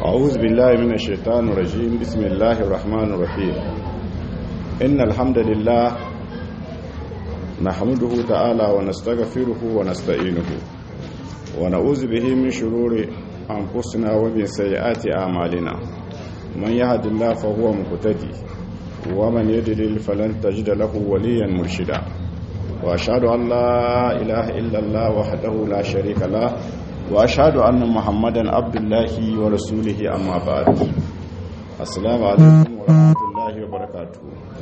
أعوذ بالله من الشيطان الرجيم بسم الله الرحمن الرحيم إن الحمد لله نحمده تعالى ونستغفره ونستعينه ونعوذ به من شرور أنفسنا ومن سيئات أعمالنا من يهد الله فهو مهتدي ومن يضلل فلن تجد له وليا مرشدا وأشهد أن لا إله إلا الله وحده لا شريك له واشهد ان محمدا عبد الله ورسوله اما بعد السلام عليكم ورحمه الله وبركاته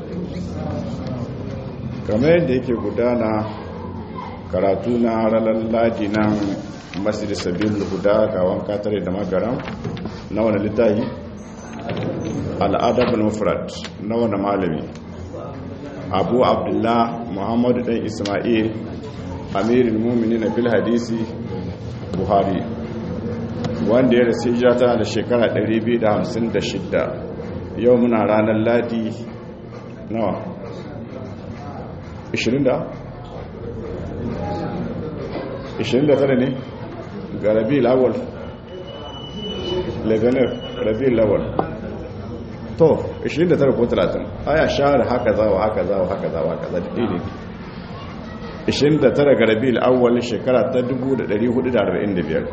kamar yadda yake gudana karatu na ranar ladi nan masjid sabil huda ga wanka tare da magaram na wani littafi al'adab mufrad na wani malami abu abdullah muhammadu dan ismail amirin mumini na fil hadisi buhari wanda ya rasu hijira tana da shekara 256 yau muna ranar ladi nawa 20 da 29 ne ga rabi lawal lebanon rabi lawal to 29 ko 30 aya shahar haka zawa haka zawa haka zawa haka zawa ne 29 ga rabi al'awwal shekara ta 1445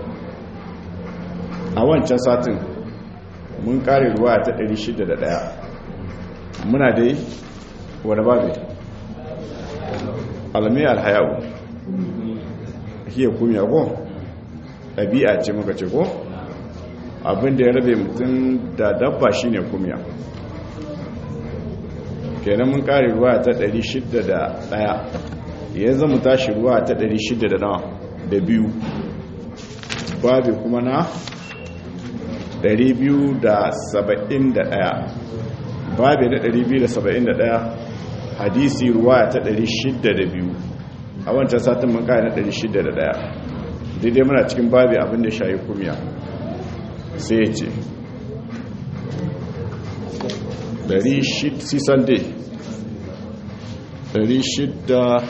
a wancan satin mun kare ruwa ta 601 muna dai wadda babu alamai alhayawu hiya kumiya ko ɗabi'a ce muka ce ko abinda ya rabe mutum da dabba shine kumiya kenan mun kare ruwa ta 601 ya zama tashi ruwa ta 600 da nawa da biyu babu kuma na 271 babu na 271 hadisi ruwa ta 602 a wancan satin mun kai na 601 daidai muna cikin babu abinda shayi kumiya sai ya ce 600 dai 600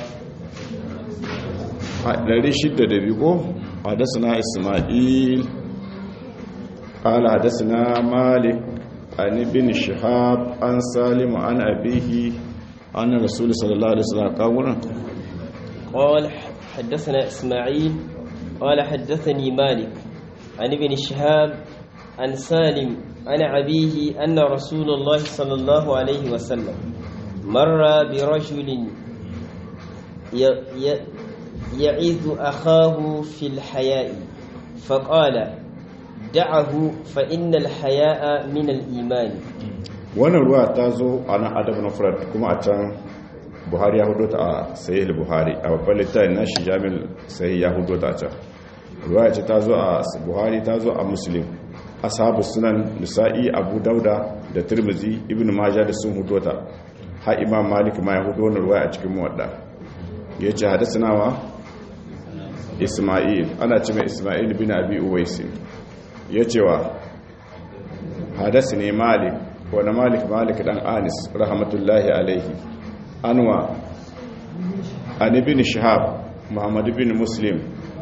600 da biyu hadasana ismail قال حدثنا مالك عن ابن شهاب عن سالم عن أبيه عن الرسول صلى الله عليه وسلم قال قال حدثنا إسماعيل قال حدثني مالك عن ابن شهاب عن سالم عن أبيه أن رسول الله صلى الله عليه وسلم مر برجل يعظ أخاه في الحياء فقال دعه فإن الحياء من الإيمان wannan ruwa ta zo a nan adab na furat kuma a can buhari ya hudu ta a sahih buhari a babban littafin na shi jami'in sahih ya hudu ta a can ruwa ce ta zo a buhari ta zo a muslim ashabu sunan nisa'i abu dauda da tirmizi ibn majah da sun hudu ta har imam malik ma ya hudu wannan ruwa a cikin muwadda ya ce hadasanawa isma'il ana ce mai isma'il bin abi uwaisi ya cewa hadasi ne malik wani malik malik dan anis rahmatullahi alaihi anwa an ibn shahab muhammad ibn muslim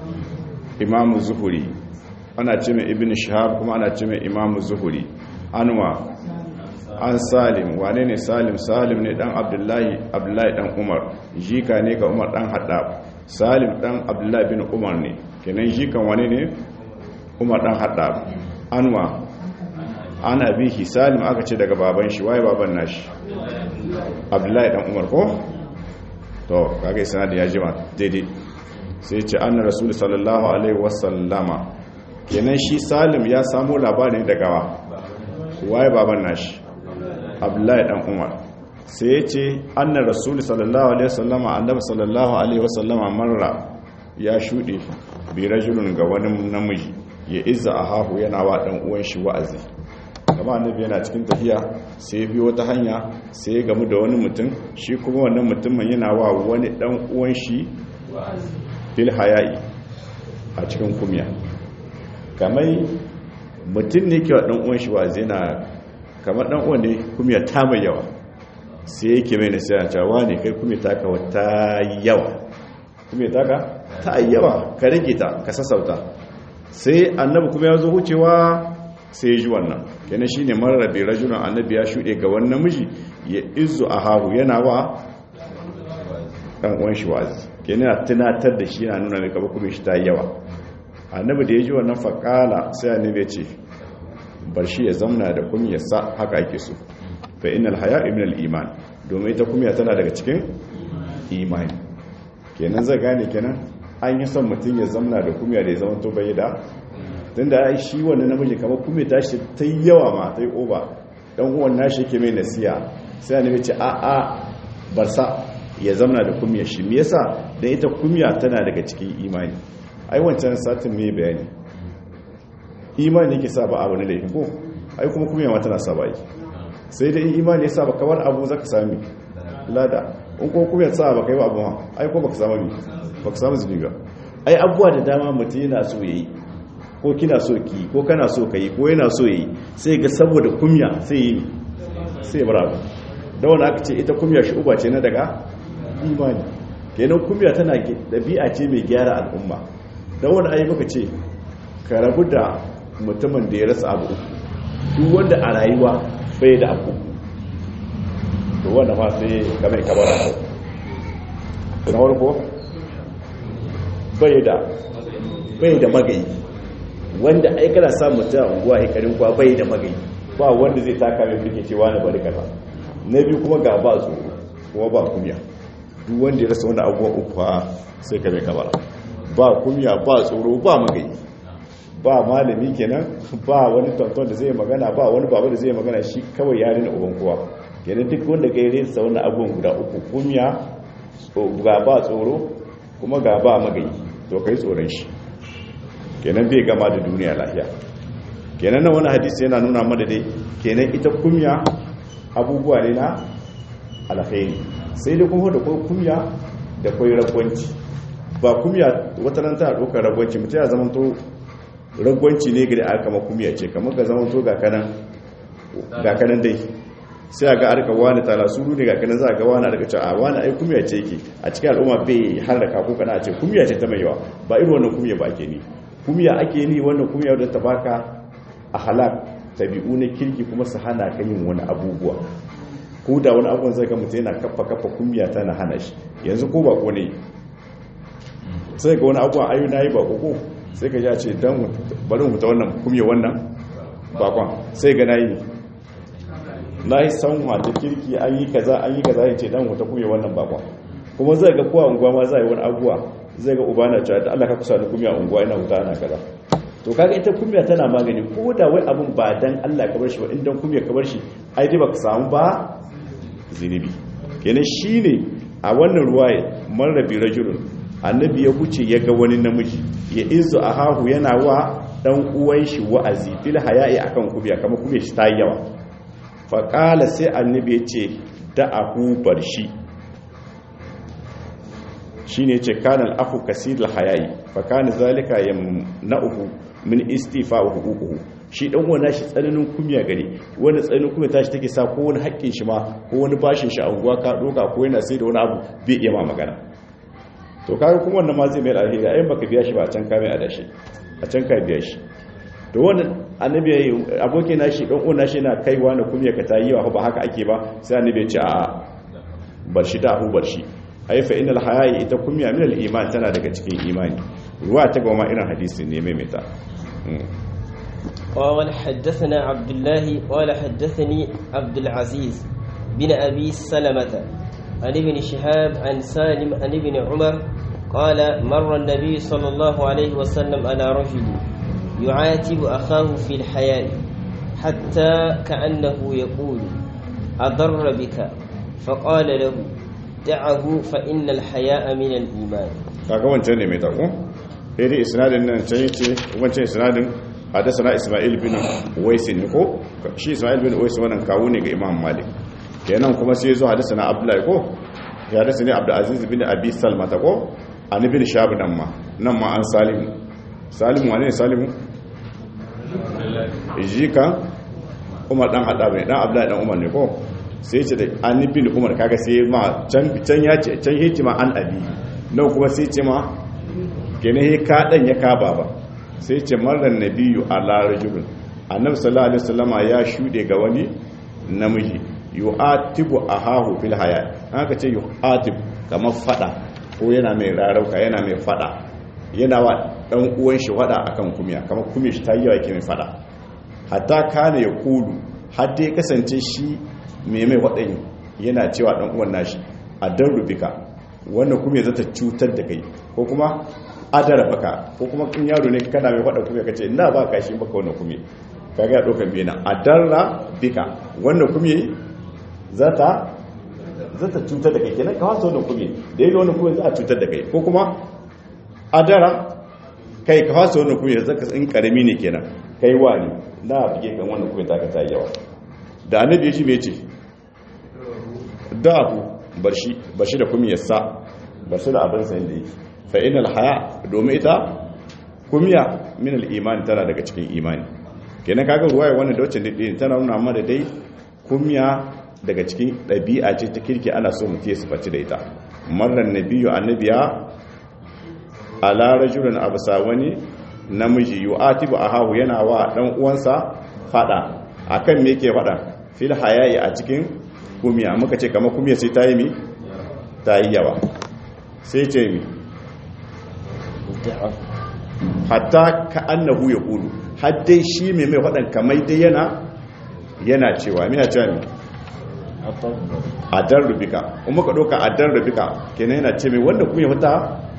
imamu zuhuri ana ce mai ibn shahab kuma ana ce mai imamu zuhuri anwa an salim wane ne salim salim ne dan abdullahi abdullahi dan umar jika ne ga umar dan haddab salim dan abdullahi bin umar ne kenan jikan wane ne umar dan haddab anwa ana bihi salim aka ce daga baban shi waye baban nashi abdullahi dan umar ko to kage sanadi ya jima daidai sai ce anna rasul sallallahu alaihi wasallama kenan shi salim ya samu labarin daga wa waye baban nashi abdullahi dan umar sai ya ce anna rasul sallallahu alaihi wasallama annabi sallallahu alaihi wasallama marra ya shude bi rajulun ga wani namiji ya izza ahahu yana wa dan uwan shi wa'azi kama annabi yana cikin tafiya sai biyo wata hanya sai ya gamu da wani mutum shi kuma wannan mutumin yana wa wani dan uwan shi fil haya'i a cikin kumya kamar mutum ne ke wa dan uwan shi wa'azi yana kamar dan uwan ne kumya ta mai yawa sai yake mai nasiha cewa ne kai kumya taka wata yawa kumya taka ta yawa ka rage ta ka sassauta sai annabi kuma ya zo wucewa sai ji wannan kenan shine marrabi rajulun annabi ya shude ga wani namiji ya izu ahahu yana wa dan uwan shi wazi kenan tunatar da shi yana nuna mai kaba kuma shi ta yawa annabi da ya ji wannan faqala sai annabi ya ce bar shi ya zamna da kunya sa haka ake so fa innal haya'a min al-iman domin ita kunya tana daga cikin imani kenan zai gane kenan an yi son mutum ya zamna da kunya da ya zama to bai da tunda ai shi wannan namiji kamar kunya ta shi ta yawa ma ta yi oba dan uwan nashi yake mai nasiya sai annabi ce a a bar sa ya zamna da kunya shi me yasa dan ita kunya tana daga cikin imani ai wancan satin mai bayani imani yake sa ba abu ne laifin ko ai kuma kunya ma tana sa ba yi sai dai imani ya sa ba kawar abu zaka sami lada in ko kuma ya sa ba kai ba abu ma ai ko baka samu bi baka samu zubi ba ai abuwa da dama mutum yana so yayi ko kina so ki ko kana so kai ko yana so yayi sai ga saboda kumya sai yi sai bar abu da wani aka ce ita kumya shi uba ce na daga imani kenan kumya tana dabi'a ce mai gyara al'umma da wani ai muka ce ka rabu da mutumin da ya rasa abu duk wanda a rayuwa bai da abu to wanda ma sai game kabara na warko bai da bai da magayi wanda ai kana samun ta unguwa hikarin kwa bai da magayi ba wanda zai taka mai fike cewa na bari kaza na biyu kuma ga ba tsoro kuma ba kumya duk wanda ya rasa wani abubuwa uku sai kame kabara ba kumya ba tsoro ba magayi ba malami kenan ba wani tonton da zai magana ba wani baba da zai magana shi kawai ya rina uban kowa kenan duk wanda ga yare sa wannan abubuwan guda uku kunya ga ba tsoro kuma ga ba magayi to kai tsoron shi kenan bai gama da duniya lafiya kenan nan wani hadisi yana nuna mana dai kenan ita kunya abubuwa ne na alkhairi sai dai kuma da kai kunya da kai ragwanci ba kunya wata nan ta ɗaukar ragwanci mutum ya zama to ragwanci ne gari aka kama kumiya ce kamar ka zama to ga kanan dai sai a ga arka wani tala suru ne ga kanan za a ga wani arka cewa a wani ai kumiya ce yake a cikin al'umma bai har da kako kana a ce kumiya ce ta mai yawa ba irin wannan kumiya ba ake ni kumiya ake ni wannan kumiya wadda ta baka a halak tabi'u na kirki kuma su hana ka yin wani abubuwa ko da wani abubuwan zai ga mutum yana kafa kafa kumiya tana hana shi yanzu ko ba ko ne sai ga wani abubuwan ayu na yi ba ko sai ka ja ce don bari huta wannan kumye wannan bakon sai ga nayi na yi sanwa ta kirki an yi kaza an yi kaza ya ce don huta kumye wannan bakon kuma zai ga kowa unguwa ma za yi wani abuwa zai ga uba na cewa da Allah ka kusa da kumya unguwa ina huta ana kaza to kaga ita kumya tana magani ko da wai abun ba dan Allah ka bar shi ba in dan kumya ka bar shi ai dai baka samu ba zinubi kenan shine a wannan ruwaye marrabi rajulun annabi ya wuce ya ga wani namiji ya izu a hahu yana wa dan uwan shi wa'azi fil haya'i akan kubiya kama kubiya shi ta yawa faƙala sai annabi ya ce da ahu bar shi shi ne ce kanan afu kasir haya'i faƙani zalika ya na'uhu min istifa wa hukuku shi dan uwan nashi tsananin kumiya gare wanda tsananin kumiya tashi take sa ko wani haƙƙin shi ma ko wani bashin shi a unguwa ka doka ko yana sai da wani abu bai iya ma magana to kaga kuma wannan ma zai mai alheri ayin baka biya shi ba a can ka mai adashi a can ka biya shi to wannan annabi yayi abokin nashi dan uwan nashi yana kaiwa na kuma ka tayi wa ba haka ake ba sai annabi ya ce a bar shi da hu bar shi ai fa innal haya'i ita kunya min al iman tana daga cikin imani ruwa ta goma irin hadisi ne mai meta قال حدثنا عبد الله قال حدثني عبد العزيز بن أبي سلمة عن ابن شهاب عن سالم عن ابن عمر قال مر النبي صلى الله عليه وسلم على رجل يعاتب أخاه في الحياء حتى كأنه يقول أضر بك فقال له دعه فإن الحياء من الإيمان kaga wancan ne mai tako sai dai isnadin nan can yace wancan isnadin hadasana Isma'il bin Uwais ne ko shi Isma'il bin Uwais wannan kawo ne ga Imam Malik kenan kuma sai zo hadasana Abdullahi ko ya hadasa ne Abdul Aziz bin Abi Salma ta ko an ibn Shahab nan ma nan ma an Salim Salim wane ne Salimu jika Umar dan hada bai dan Abdullahi dan Umar ne ko sai ce da an ibn Umar kaga sai ma can can ya ce can yace ma an abi nan kuma sai ce ma gane he ka dan ya ka baba sai ce marar nabiyu ala rajulun annabi sallallahu alaihi wasallama ya shude ga wani namiji yu'atibu ahahu fil haya haka ce yu'atib kamar fada ko yana mai rarauka yana mai fada yana wa dan uwan shi fada akan kumiya kamar kumiya shi ta yi yawa yake mai fada hatta kana ya kulu har dai kasance shi mai mai waɗanyi yana cewa ɗan uwan nashi a dan rubika wannan kuma zata cutar da kai ko kuma adara baka ko kuma in yaro ne kana mai faɗa kuma kace ina ba ka shi baka wannan kuma kaga ya ɗaukar biyu na adarra bika wannan kuma zata zata cutar da kai kenan ka wasa wannan kuma da yi wannan kuma za a cutar da kai ko kuma adara kai ka wasa wannan kuma zaka in karami ne kenan kai wani na bige kan wannan kuma ta ka ta yawa da annabi ya shi me ce da abu bar shi bar shi da kuma yassa bar shi da abin sayin da yake fa inal haya domin ita kumiya min al iman tana daga cikin imani kenan kaga ruwaya wannan da wacce dai tana nuna mana dai kumiya daga cikin ɗabi'a ce ta kirki ana so mutum ya sifaci da ita marran nabiyyu annabiya ala rajulun absa wani namiji yu'atibu ahahu yana wa dan uwansa fada akan me yake fada fil hayayi a cikin kumiya muka ce kama kumiya sai ta yi mi ta yi yawa sai ce mi hatta ka annahu ya kulu haddai shi mai mai waɗan kamai dai yana yana cewa mina cewa mi adar rubika kuma ka ɗauka adar rubika kenan yana ce mai wanda kuma ya fita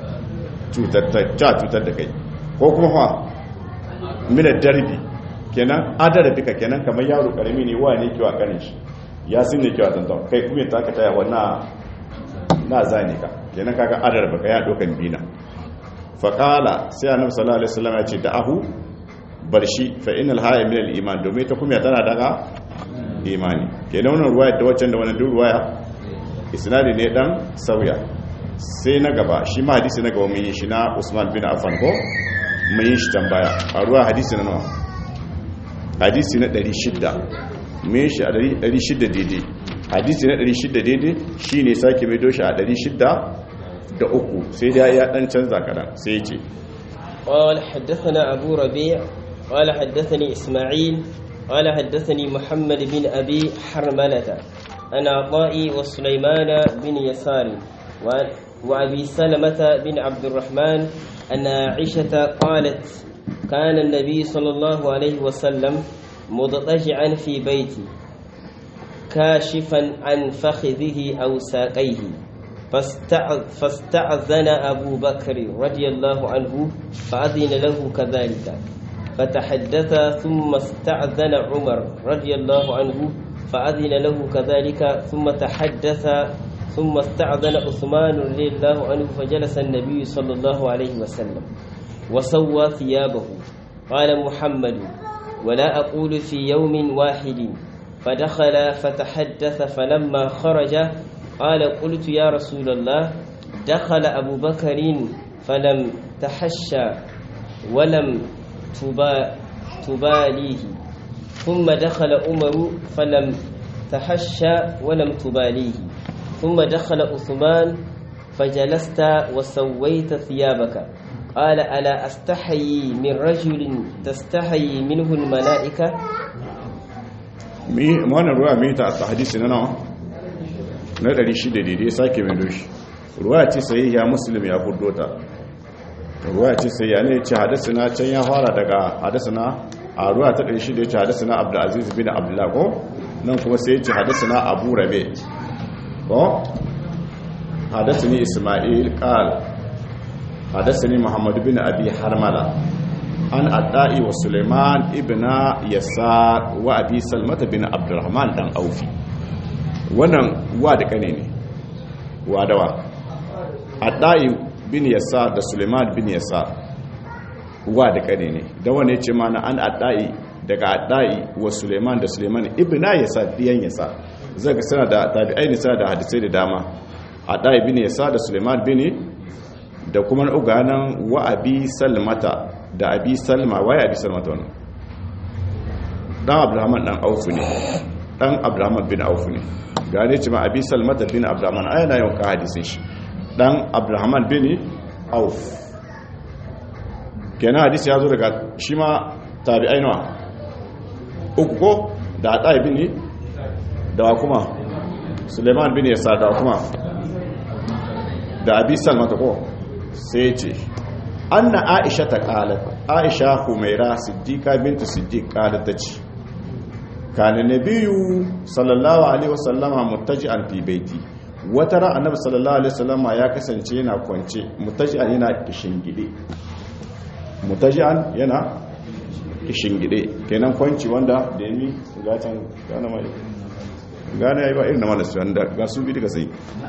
cutar da kai ko kuma ha mina darbi kenan adar rubika kenan kamar yaro karami ne wa ne kiwa kanin shi ya sun ne kyau tantan kai kuma ta ka taya wannan na zane ka kenan kaga adar baka ya dokan bina faqala sai annabi sallallahu alaihi wasallam ya ce da ahu bar shi fa innal haya min al iman domin ta kuma tana daga imani kenan wannan ruwaya da waccan da wannan duk ruwaya isnadi ne dan sauya sai na gaba shi ma hadisi na gaba mun yi shi na Usman bin Affan ko mun yi shi tambaya a ruwa hadisi na nawa hadisi na 600 mai shi a 600 daidai hadisi na 600 daidai shi ne sake mai doshi a 600 da uku sai da ya dan canza kadan sai ce قال حدثنا أبو ربيع قال حدثني إسماعيل قال حدثني محمد بن أبي حرملة عن عطاء وسليمان بن يسار وأبي سلمة بن عبد الرحمن أن عائشة قالت كان النبي صلى الله عليه وسلم مضطجعا في بيتي كاشفا عن فخذه أو ساقيه فاستأذن أبو بكر رضي الله عنه فأذن له كذلك فتحدث ثم استأذن عمر رضي الله عنه فأذن له كذلك ثم تحدث ثم استأذن عثمان رضي الله عنه فجلس النبي صلى الله عليه وسلم وسوى ثيابه قال محمد ولا أقول في يوم واحد فدخل فتحدث فلما خرج قال قلت يا رسول الله دخل أبو بكر فلم تحشى ولم تبا تباليه ثم دخل عمر فلم تحشى ولم تباليه ثم دخل عثمان فجلست وسويت ثيابك قال ألا أستحيي من رجل تستحيي منه الملائكة wannan ruwa mai ta a hadisi na nawa na 600 daidai sake mai doshi ruwa ce sai ya muslim ya fuddo ta ruwa ce sai ya ne ce hadasina can ya fara daga hadasina a ruwa ta 600 ya ce hadasina abdulaziz bin abdullah ko nan kuma sai ya ce hadasina abu rabe ko hadasini ismail qal hadasini muhammad bin abi harmala an adda'i wa suleiman ibn yasar wa abi salmata bin abdurrahman dan aufi wannan wa da kane ne wa dawa adda'i bin yasar da suleiman bin yasar wa da kane ne da wane ce mana an adda'i daga adda'i wa suleiman da suleiman ibn yasar diyan yasar zaka sana da tabi'ai ne sana da hadisai da dama adda'i bin yasar da suleiman bin da kuma uganan wa abi salmata da abi salma waye abi salma ta wannan dan abdurrahman dan auf ne dan abdurrahman bin auf ne gane ce ma abi salma da bin abdurrahman ai na yau ka hadisin shi dan abdurrahman bin auf kenan hadisi ya zo daga shi ma tabi'ai nawa uku ko da ata ibn da wa kuma suleiman bin yasa da wa kuma da abi salma ta ko sai ce anna aisha ta qalat aisha humaira siddiqa bintu siddiq qalat ta ce kana nabiyyu sallallahu alaihi wasallama muttaji'an fi baiti wata ran annabi sallallahu alaihi wasallama ya kasance yana kwance muttaji'an yana kishingide muttaji'an yana kishingide kenan kwanci wanda da yami gatan gana mai gana yayi ba irin na malasu wanda ga su bi daga sai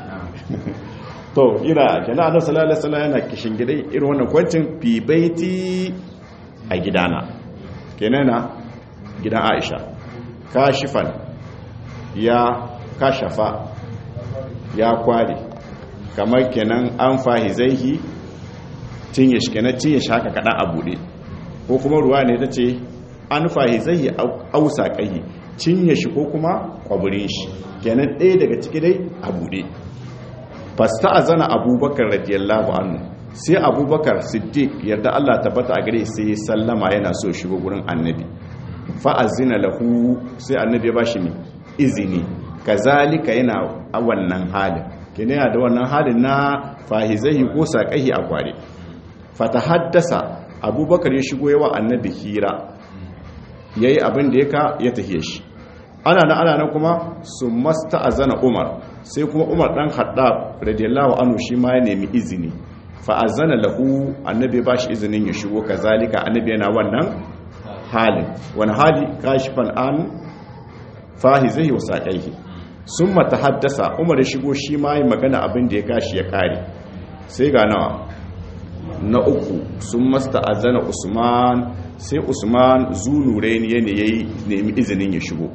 to ina kenan annabi sallallahu alaihi wasallam yana kishingide irin wannan kwancin fi baiti a gidana kenan na gidan Aisha kashifan ya kashafa ya kware kamar kenan an fahizaihi cinye shi kenan cinye shi haka kaɗan a buɗe ko kuma ruwa ne ta ce an fahizaihi ausa ƙahi cinye shi ko kuma kwaburin shi kenan ɗaya daga ciki dai a buɗe fasta a zana abubakar radiyallahu anhu sai abubakar siddiq yarda allah tabbata a gare sai sallama yana so shigo gurin annabi fa'azina lahu sai annabi ya bashi ne izini kazalika yana a wannan halin kene yana da wannan halin na fahizai ko saƙahi a kware fata haddasa abubakar ya shigo yawa annabi hira ya yi abin da ya ka ya tafiye shi ana na ana na kuma su masta azana umar sai kuma umar ɗan haɗa radiyallahu anu shi ma ya nemi izini fa'azana lahu annabi ba shi izinin ya shigo kazalika annabi yana wannan halin wani hali kashifan an fahi zai wa saƙaihi sun mata haddasa umar ya shigo shi ma yi magana abin da ya kashi ya kare sai ga nawa na uku sun masta azana usman sai usman zunure ne ne ya yi nemi izinin ya shigo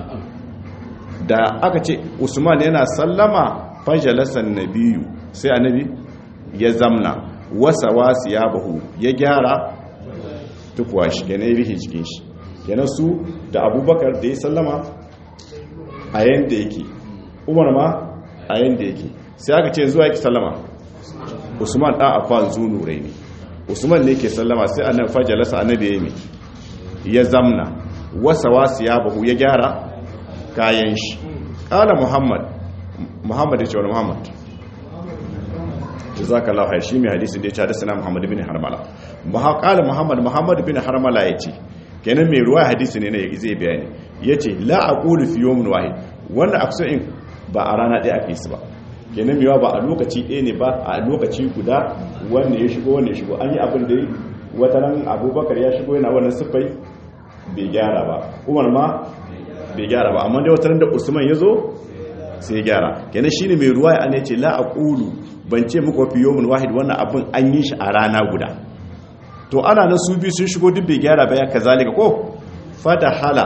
da aka ce usman yana sallama fajalasan na biyu sai annabi ya zamna wasa wasu ya bahu ya gyara tukuwa shi gane rihe cikin shi yana su da abubakar da ya sallama a yadda yake umar ma a yadda yake sai aka ce zuwa yake sallama usman ɗan afan zunu rai ne usman ne ke sallama sai annan fajalasa annabi ya yi ya zamna wasa wasu ya bahu ya gyara kayan shi ƙala muhammad muhammad ya ce wani muhammad jazakallahu khair shi mai hadisi da ya ce hadisana Muhammad bin Harmala qala Muhammad Muhammad bin Harmala yace kenan mai ruwa hadisi ne ne zai bayani yace la aqulu fi yawmin wahid wannan akso in ba a rana ɗaya ake su ba kenan mewa ba a lokaci ɗaya ne ba a lokaci guda wanda ya shigo wanda ya shigo an yi abin da wata ran Abubakar ya shigo yana wannan sifai bai gyara ba Umar ma bai gyara ba amma dai wata ran da Usman ya zo sai ya gyara kenan shine mai ruwa ya ce la aqulu ban ce muku fi yomin wahid wannan abin an yi shi a rana guda to ana nan su biyu sun shigo duk bai gyara ba ya kazalika ko fata hala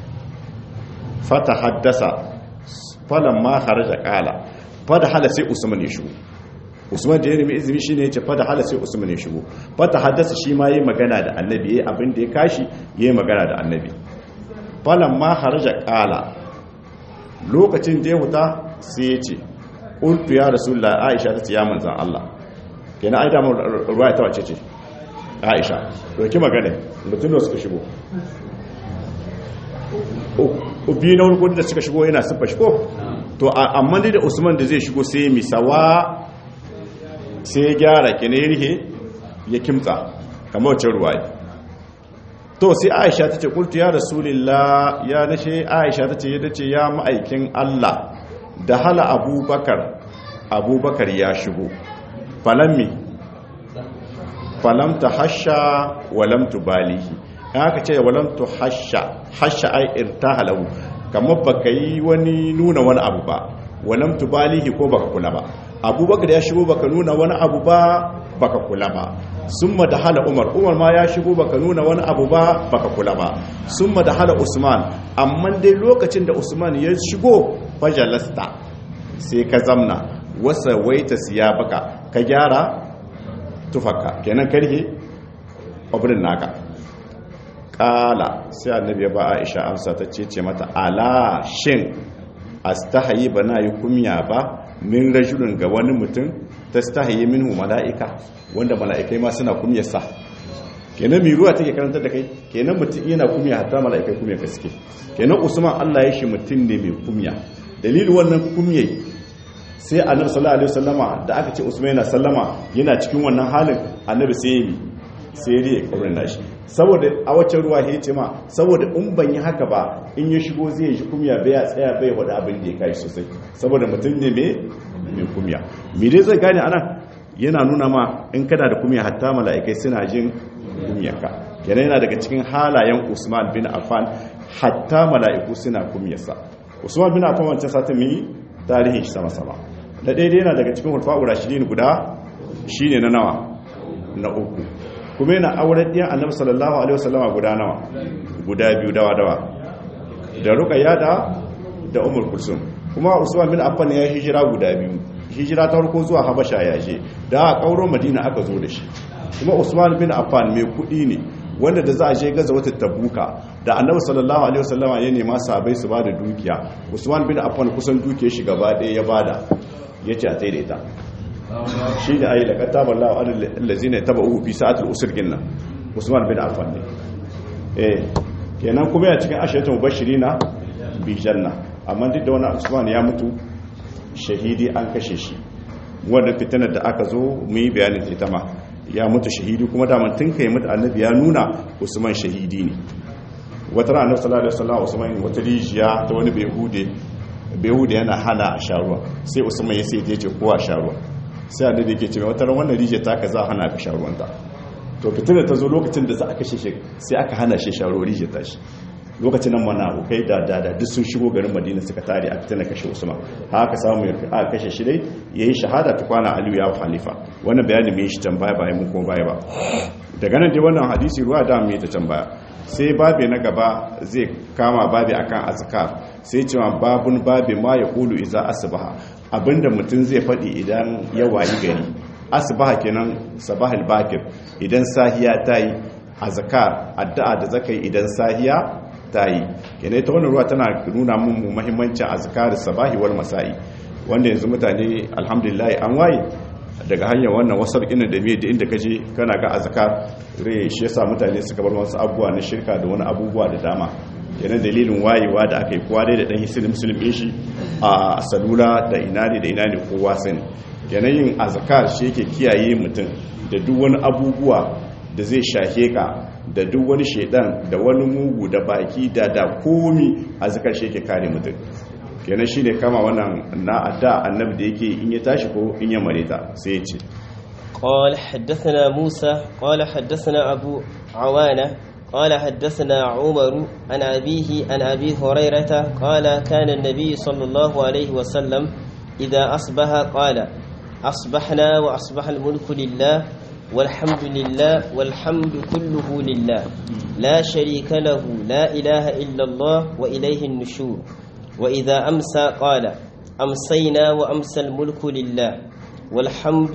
fata haddasa falan ma kharaja qala fata hala sai usman ya shigo usman da ya nemi izini shine ya ce fata hala sai usman ya shigo fata haddasa shi ma yayi magana da annabi yayi abin da ya kashi yayi magana da annabi falan ma kharaja qala lokacin da ya huta sai ya ce ƙultu ya rasulullah aisha ta ce ya manzan Allah kenan ai damar ruwa ta wace ce aisha doki magana mutum da suka shigo ubi na wani da suka shigo yana siffa shigo to amma dai da usman da zai shigo sai misawa sai ya gyara kenan ya rihe ya kimtsa kamar wacce ruwa to sai aisha ta ce ƙultu ya rasulullah ya nashe aisha ta ce ya dace ya ma'aikin Allah da hala abubakar abubakar ya shigo falammi falamta hasha walamtu balihi aka ce walamtu hasha hasha ai irtahalahu kamar baka yi wani nuna wani abu ba walamtu balihi ko baka kula ba abubakar ya shigo baka nuna wani abu ba baka kula ba summa da hala umar umar ma ya shigo baka nuna wani abu ba baka kula ba summa da hala usman amma dai lokacin da usman ya shigo fajalasta sai ka zamna wasa waita siya baka ka gyara tufaka kenan karhe abin naka kala sai annabi ya ba aisha amsa ta ce ce mata ala shin astahayi ba na yi kumya ba min rajulun ga wani mutum ta stahayi minhu mala'ika wanda mala'ikai ma suna kumyarsa kenan mai ruwa take karantar da kai kenan mutum yana kumya hatta mala'ikai kumya gaske kenan usman Allah ya shi mutum ne mai kumya dalilin wannan kumye sai annabi sallallahu alaihi wasallama da aka ce usman yana sallama yana cikin wannan halin annabi sai ya yi sai ya riye kaurin nashi saboda a wacce ruwa ya ce ma saboda in ban yi haka ba in ya shigo zai shi kumya bai ya tsaya bai wada abin da ya kai sosai saboda mutum ne mai kumya me dai zai gane anan yana nuna ma in kana da kumya hatta mala'ikai suna jin kumyarka kenan yana daga cikin halayen Usman bin Affan hatta mala'iku suna kumyarsa Usman bin Affan wancan satin mu yi tarihin shi sama sama da daidai yana daga cikin hulfa'u rashidin guda shine na nawa na uku kuma yana auren ɗiyan annabi sallallahu alaihi wasallama guda nawa guda biyu dawa dawa da ruqayya da da umar kulsum kuma usman bin affan ya hijira guda biyu hijira ta farko zuwa habasha ya je da a kauro madina aka zo da shi kuma usman bin affan mai kudi ne wanda da za a je gaza wata tabuka da annabi sallallahu alaihi wasallama ya nema sabai su bada dukiya usman bin affan kusan dukiyar shi gaba ɗaya ya bada yace a tsaye da ita shi da ayi laqad taballahu alal ladzina tabauhu fi sa'atil usr ginna usman bin affan ne eh kenan kuma ya cikin ashiratu mubashirina bi janna amma duk da wannan usman ya mutu shahidi an kashe shi wannan fitinar da aka zo mu yi bayanin ita ma ya mutu shahidi kuma daman tun kai mutu annabi ya nuna usman shahidi ne wata ran annabi sallallahu alaihi wasallam usman wata rijiya ta wani behude behude yana hana a sharuwa sai usman ya sai ya ce kowa a sharuwa sai annabi yake ce wata ran wannan rijiya ta ka za hana ka sharuwanta to fitinar ta zo lokacin da za a kashe shi sai aka hana shi sharuwa rijiya ta shi lokacin nan mana abokai da dada duk sun shigo garin madina suka tare a fitina kashe usman haka samu a kashe shi dai ya yi shahada ta kwana aliyu ya halifa wannan bayanin mai shi can baya bayan mun kuma baya ba daga nan dai wannan hadisi ruwa da mai ta can baya sai babe na gaba zai kama babe akan azkar sai cewa babun babe ma ya kulu iza asbaha abinda mutum zai faɗi idan ya wayi gari asbaha kenan sabahal bakir idan sahiya ta yi azkar addu'a da zakai idan sahiya ta yi kenan ta wannan ruwa tana nuna mun muhimmancin azkar sabahi wal masa'i wanda yanzu mutane alhamdulillah an waye daga hanyar wannan wasar ina da me da inda kaje kana ga azkar rai shi yasa mutane suka bar wasu abubuwa na shirka da wani abubuwa da dama kenan dalilin wayewa da aka yi kowa dai da dan hisili musulmi shi a salula da ina ne da ina ne kowa sani kenan yin azkar shi yake kiyaye mutum da duk wani abubuwa da zai shahe ka da duk wani shaidan da wani mugu da baki da da komi a zikar shi yake kare mutum kenan shine kama wannan na adda annabi da yake in ya tashi ko in ya mareta sai ya ce قال حدثنا موسى قال حدثنا أبو عوانة قال حدثنا عمر عن أبيه عن أبي هريرة قال كان النبي صلى الله عليه وسلم إذا أصبح قال أصبحنا وأصبح الملك لله والحمد لله والحمد كله لله لا شريك له لا إله إلا الله وإليه النشور وإذا أمسى قال أمسينا وأمسى الملك لله والحمد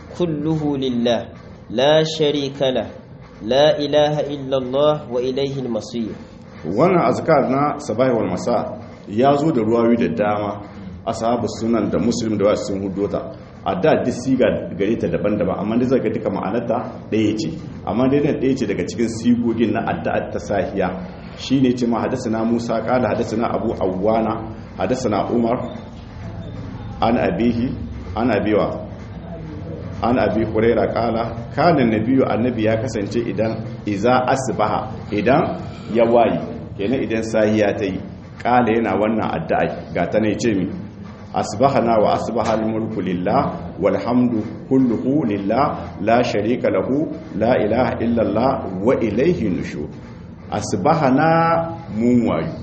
كله لله لا شريك له لا إله إلا الله وإليه المصير wannan azkar na sabahi wal masa ya zo da ruwayoyi da dama ashabu sunan da muslim da wasu sun hudota a da duk siga gare ta daban-daban amma dai zaka duka ma'anarta ɗaya ce amma dai nan ɗaya ce daga cikin sigogin na addu'ar ta sahiya shine ce ma hadathana Musa qala hadathana Abu Awwana hadathana Umar an abihi an abiwa an abi huraira qala kana nabiyyu annabi ya kasance idan iza asbaha idan ya wayi kenan idan sahiya ta yi qala yana wannan addu'a ga ta ne ce mi asbahana wa asbahal mulku lillah walhamdu kulluhu lillah la sharika lahu la ilaha illallah wa ilayhi nushur asbahana mun wayu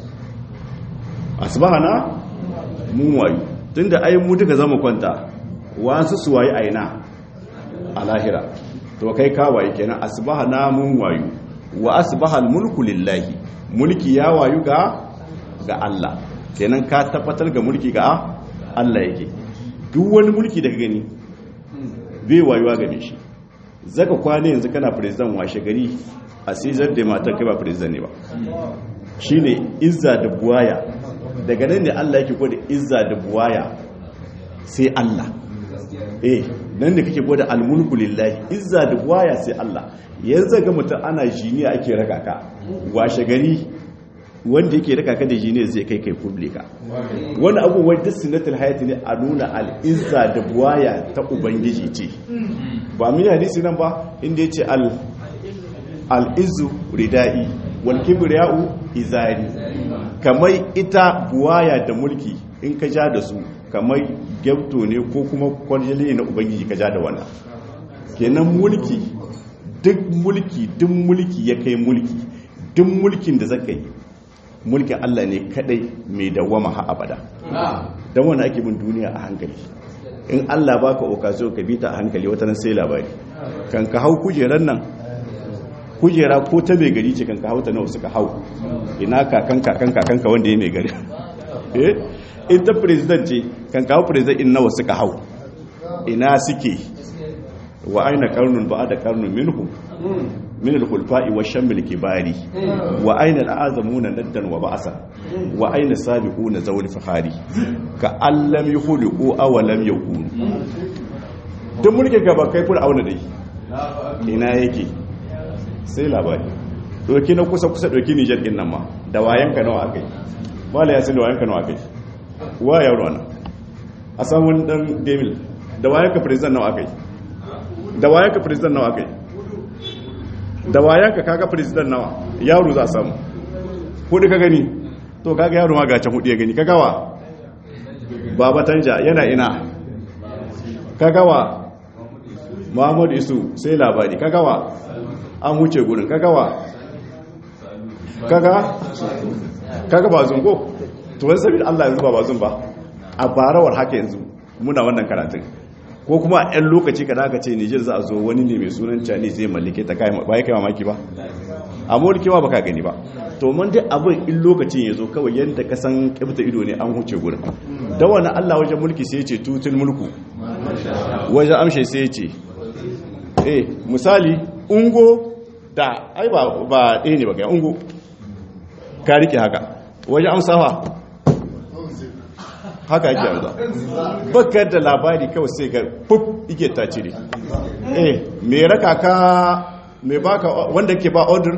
asbahana mun wayu tunda ai mu duka zamu kwanta wasu su wayi aina a lahira to kai ka wayi kenan asbahana mun wayu wa asbahal mulku lillahi mulki ya wayu ga ga Allah kenan ka tabbatar ga mulki ga Allah yake duk wani mulki da ka gani bai wayuwa game shi zaka kwana yanzu kana president washe gari a sizar da matar kai ba president ne ba shine izza da buwaya daga nan ne Allah yake gwada izza da buwaya sai Allah eh nan da kake gwada almulku lillahi izza da waya sai Allah yanzu ga mutum ana jiniya ake raka ka washe gari wanda yake raka ka da jiniya zai kai kai publika wani abubuwan duk sunnatul hayati ne a nuna al'izza da waya ta ubangiji ce ba mun hadisi nan ba inda yace al al-izzu ridai wal kibriya'u izari kamar ita buwaya da mulki in ka ja da su kamar gyamto ne ko kuma kwarjali na ubangiji ka ja da wannan kenan mulki duk mulki duk mulki ya kai mulki duk mulkin da zaka yi mulkin Allah ne kadai mai dawama ha abada don wani ake bin duniya a hankali in Allah baka okazo ka bi ta a hankali wata nan sai labari kan ka hau kujerar nan kujera ko ta mai gari ce kan ka hau ta nawa suka hau ina kakan kakan kakan ka wanda ya mai gari eh in ta president ce kan ka hau president in nawa suka hau ina suke wa aina karnun ba da karnun minhum min al-khulfa'i wa shammil kibari wa aina al-azamuna naddan wa ba'sa wa aina sabiquna zawul fahari ka allam yukhliqu aw lam yakun duk mulkin gaba kai fura auna dai ina yake sai labari doki na kusa kusa doki Niger din nan ma da wayanka nawa akai mala yasin da wayanka nawa akai wa yaro ana a samun dan demil da wayanka president nawa akai da wayanka president nawa akai da wayanka kaga president nawa yaro za a samu hudu ka gani to kaga yaro ma gacan hudu ya gani kaga wa baba tanja yana ina kaga wa muhammadu isu sai labari kaga wa an wuce gurin kaga wa kaga kaga ba zungo to wani sabi Allah yanzu ba ba zun ba a barawar haka yanzu muna wannan karatun ko kuma a 'yan lokaci ka aka ce Nijar za a zo wani ne mai sunan Chinese zai mallake ta kai ba ya kai mamaki ba a mulki ma baka gani ba to mun dai abin in lokacin ya zo kawai yadda ka san kibta ido ne an huce gurin da wani Allah wajen mulki sai ya ce tutul mulku wajen amshe sai ya ce eh misali ungo da ai ba ba ɗaya ne ba kai ungo ka rike haka wajen amsawa haka yake yanzu bakar da labari kawai sai ga fuf ike ta cire eh me raka ka me baka wanda ke ba order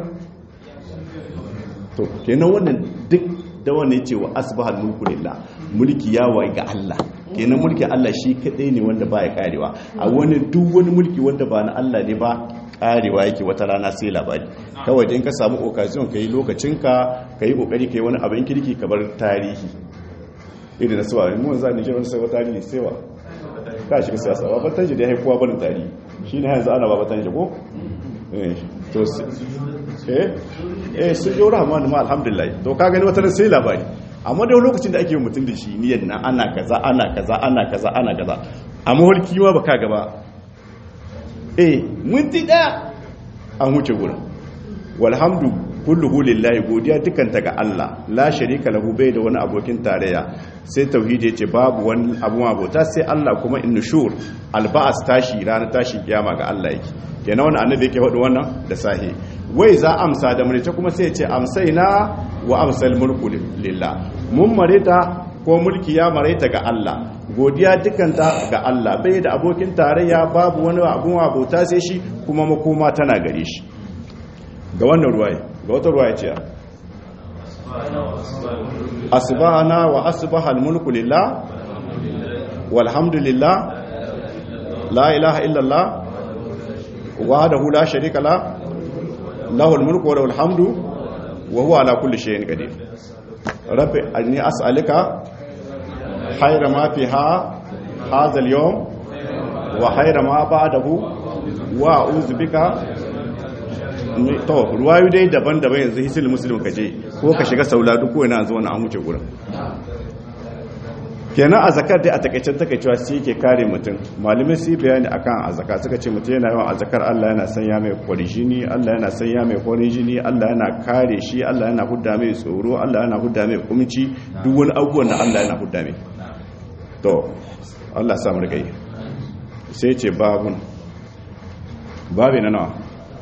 to kenan wannan duk da wannan ce wa asbahal mulku lillah mulki ya wai ga Allah kenan mulki Allah shi kadai ne wanda baya karewa a wani duk wani mulki wanda ba na Allah ne ba karewa yake wata rana sai labari kawai in ka samu occasion kai lokacinka kai kokari kai wani abin kirki ka bar tarihi irin na suwa mun za ni jiran sai wata tarihi sai wa ka shiga siyasa ba batan ji da haifuwa barin tarihi shine yanzu ana ba batan ji ko eh to eh eh sun jora rahman ma alhamdulillah to ka gani wata sai labari amma da lokacin da ake yi mutum da shi niyyar na ana kaza ana kaza ana kaza ana kaza amma hulki ma baka gaba eh minti daya an huce gurin walhamdu kulluhu lillahi godiya dukanta ga Allah la sharika lahu bai da wani abokin tarayya sai tauhidi yace babu wani abu abota sai Allah kuma innushur alba'as tashi ranar tashi kiyama ga Allah yake kenan wannan annabi yake faɗi wannan da sahi wai za amsa da murita kuma sai yace amsaina wa amsal mulku lillah mun marita ko mulki ya maraita ga Allah godiya dukanta ga Allah bai da abokin tarayya babu wani abun abota sai shi kuma makoma tana gare shi ga wannan ruwaye ga wata ruwaye ce asbahana wa asbaha almulku lillah walhamdulillah la ilaha illallah wahdahu la sharika la lahu almulku wa lahu alhamdu wa huwa ala kulli shay'in qadir rabbi anni as'aluka khayra ma fiha hadha al-yawm wa khayra ma ba'dahu wa a'udhu bika to ruwayu dai daban-daban yanzu hisil muslim ka je ko ka shiga saula duk wani an zo wani an wuce gurin kenan a zakar dai a takaicen takaicewa shi ke kare mutum malamai su bayani akan a zakar suka ce mutum yana yawan a zakar Allah yana sanya mai kwarijini Allah yana sanya mai kwarijini Allah yana kare shi Allah yana hudda mai tsoro Allah yana hudda mai kumci duk wani abubuwan da Allah yana hudda mai to Allah samu rika yi sai ce babun babi na nawa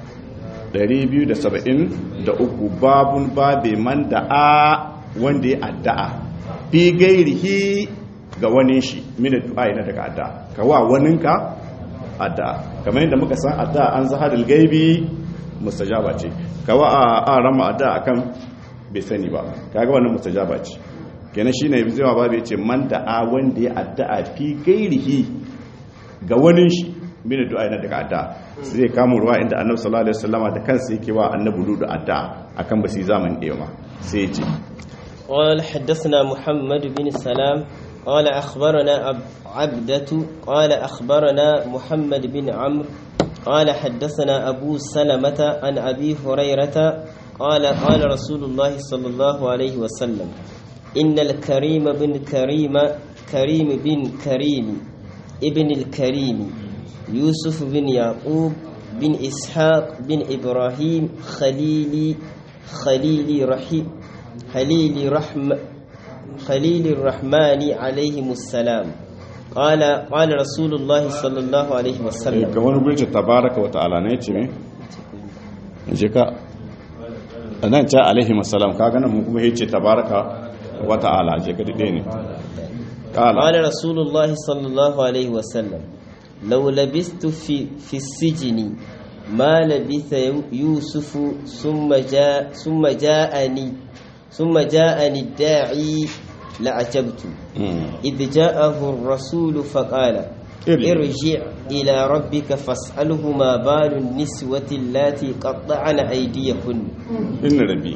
273 babun babe man da a wanda ya addu'a fi gairihi ga wani shi min du'a na daga adda ka wa waninka adda kamar yadda muka san adda an zahadul gaibi mustajaba ce ka wa a rama adda akan bai sani ba kaga wannan mustajaba ce kenan shine zai babu yace man da a wanda ya addu'a fi gairihi ga wani shi min du'a na daga addu'a zai kama ruwa inda annabi sallallahu alaihi wasallama da kansa yake wa annabi ludu addu'a akan ba su zaman ɗaya ma sai yace قال حدثنا محمد بن السلام قال أخبرنا عبدة قال أخبرنا محمد بن عمرو قال حدثنا أبو سلمة عن أبي هريرة قال قال رسول الله صلى الله عليه وسلم إن الكريم بن كريم كريم بن كريم ابن الكريم يوسف بن يعقوب بن إسحاق بن إبراهيم خليلي خليلي رحيم خليل رحم خليل الرحمن عليهم السلام قال قال رسول الله صلى الله عليه وسلم ga wani gurce tabaraka wa ta'ala ne ce me je ka nan ta alaihi wasallam kaga nan mun kuma yace tabaraka wa ta'ala je ka dade ne قال رسول الله صلى الله عليه وسلم لو لبثت في في السجن ما لبث يوسف ثم جاء ثم جاءني ثم جاءني الداعي لعجبت إذ جاءه الرسول فقال ارجع إلى ربك فاسأله ما بال النسوة اللاتي قطعن أيديهن إن ربي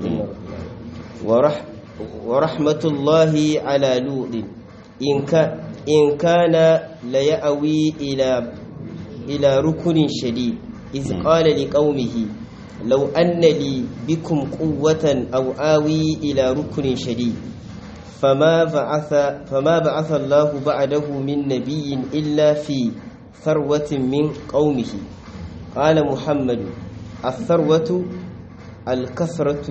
ورح ورحمة الله على لوط إن كان إن كان ليأوي إلى إلى ركن شديد إذ قال لقومه لو أن لي بكم قوة أو آوي إلى ركن شديد فما بعث فما بعث الله بعده من نبي إلا في ثروة من قومه قال محمد الثروة الكثرة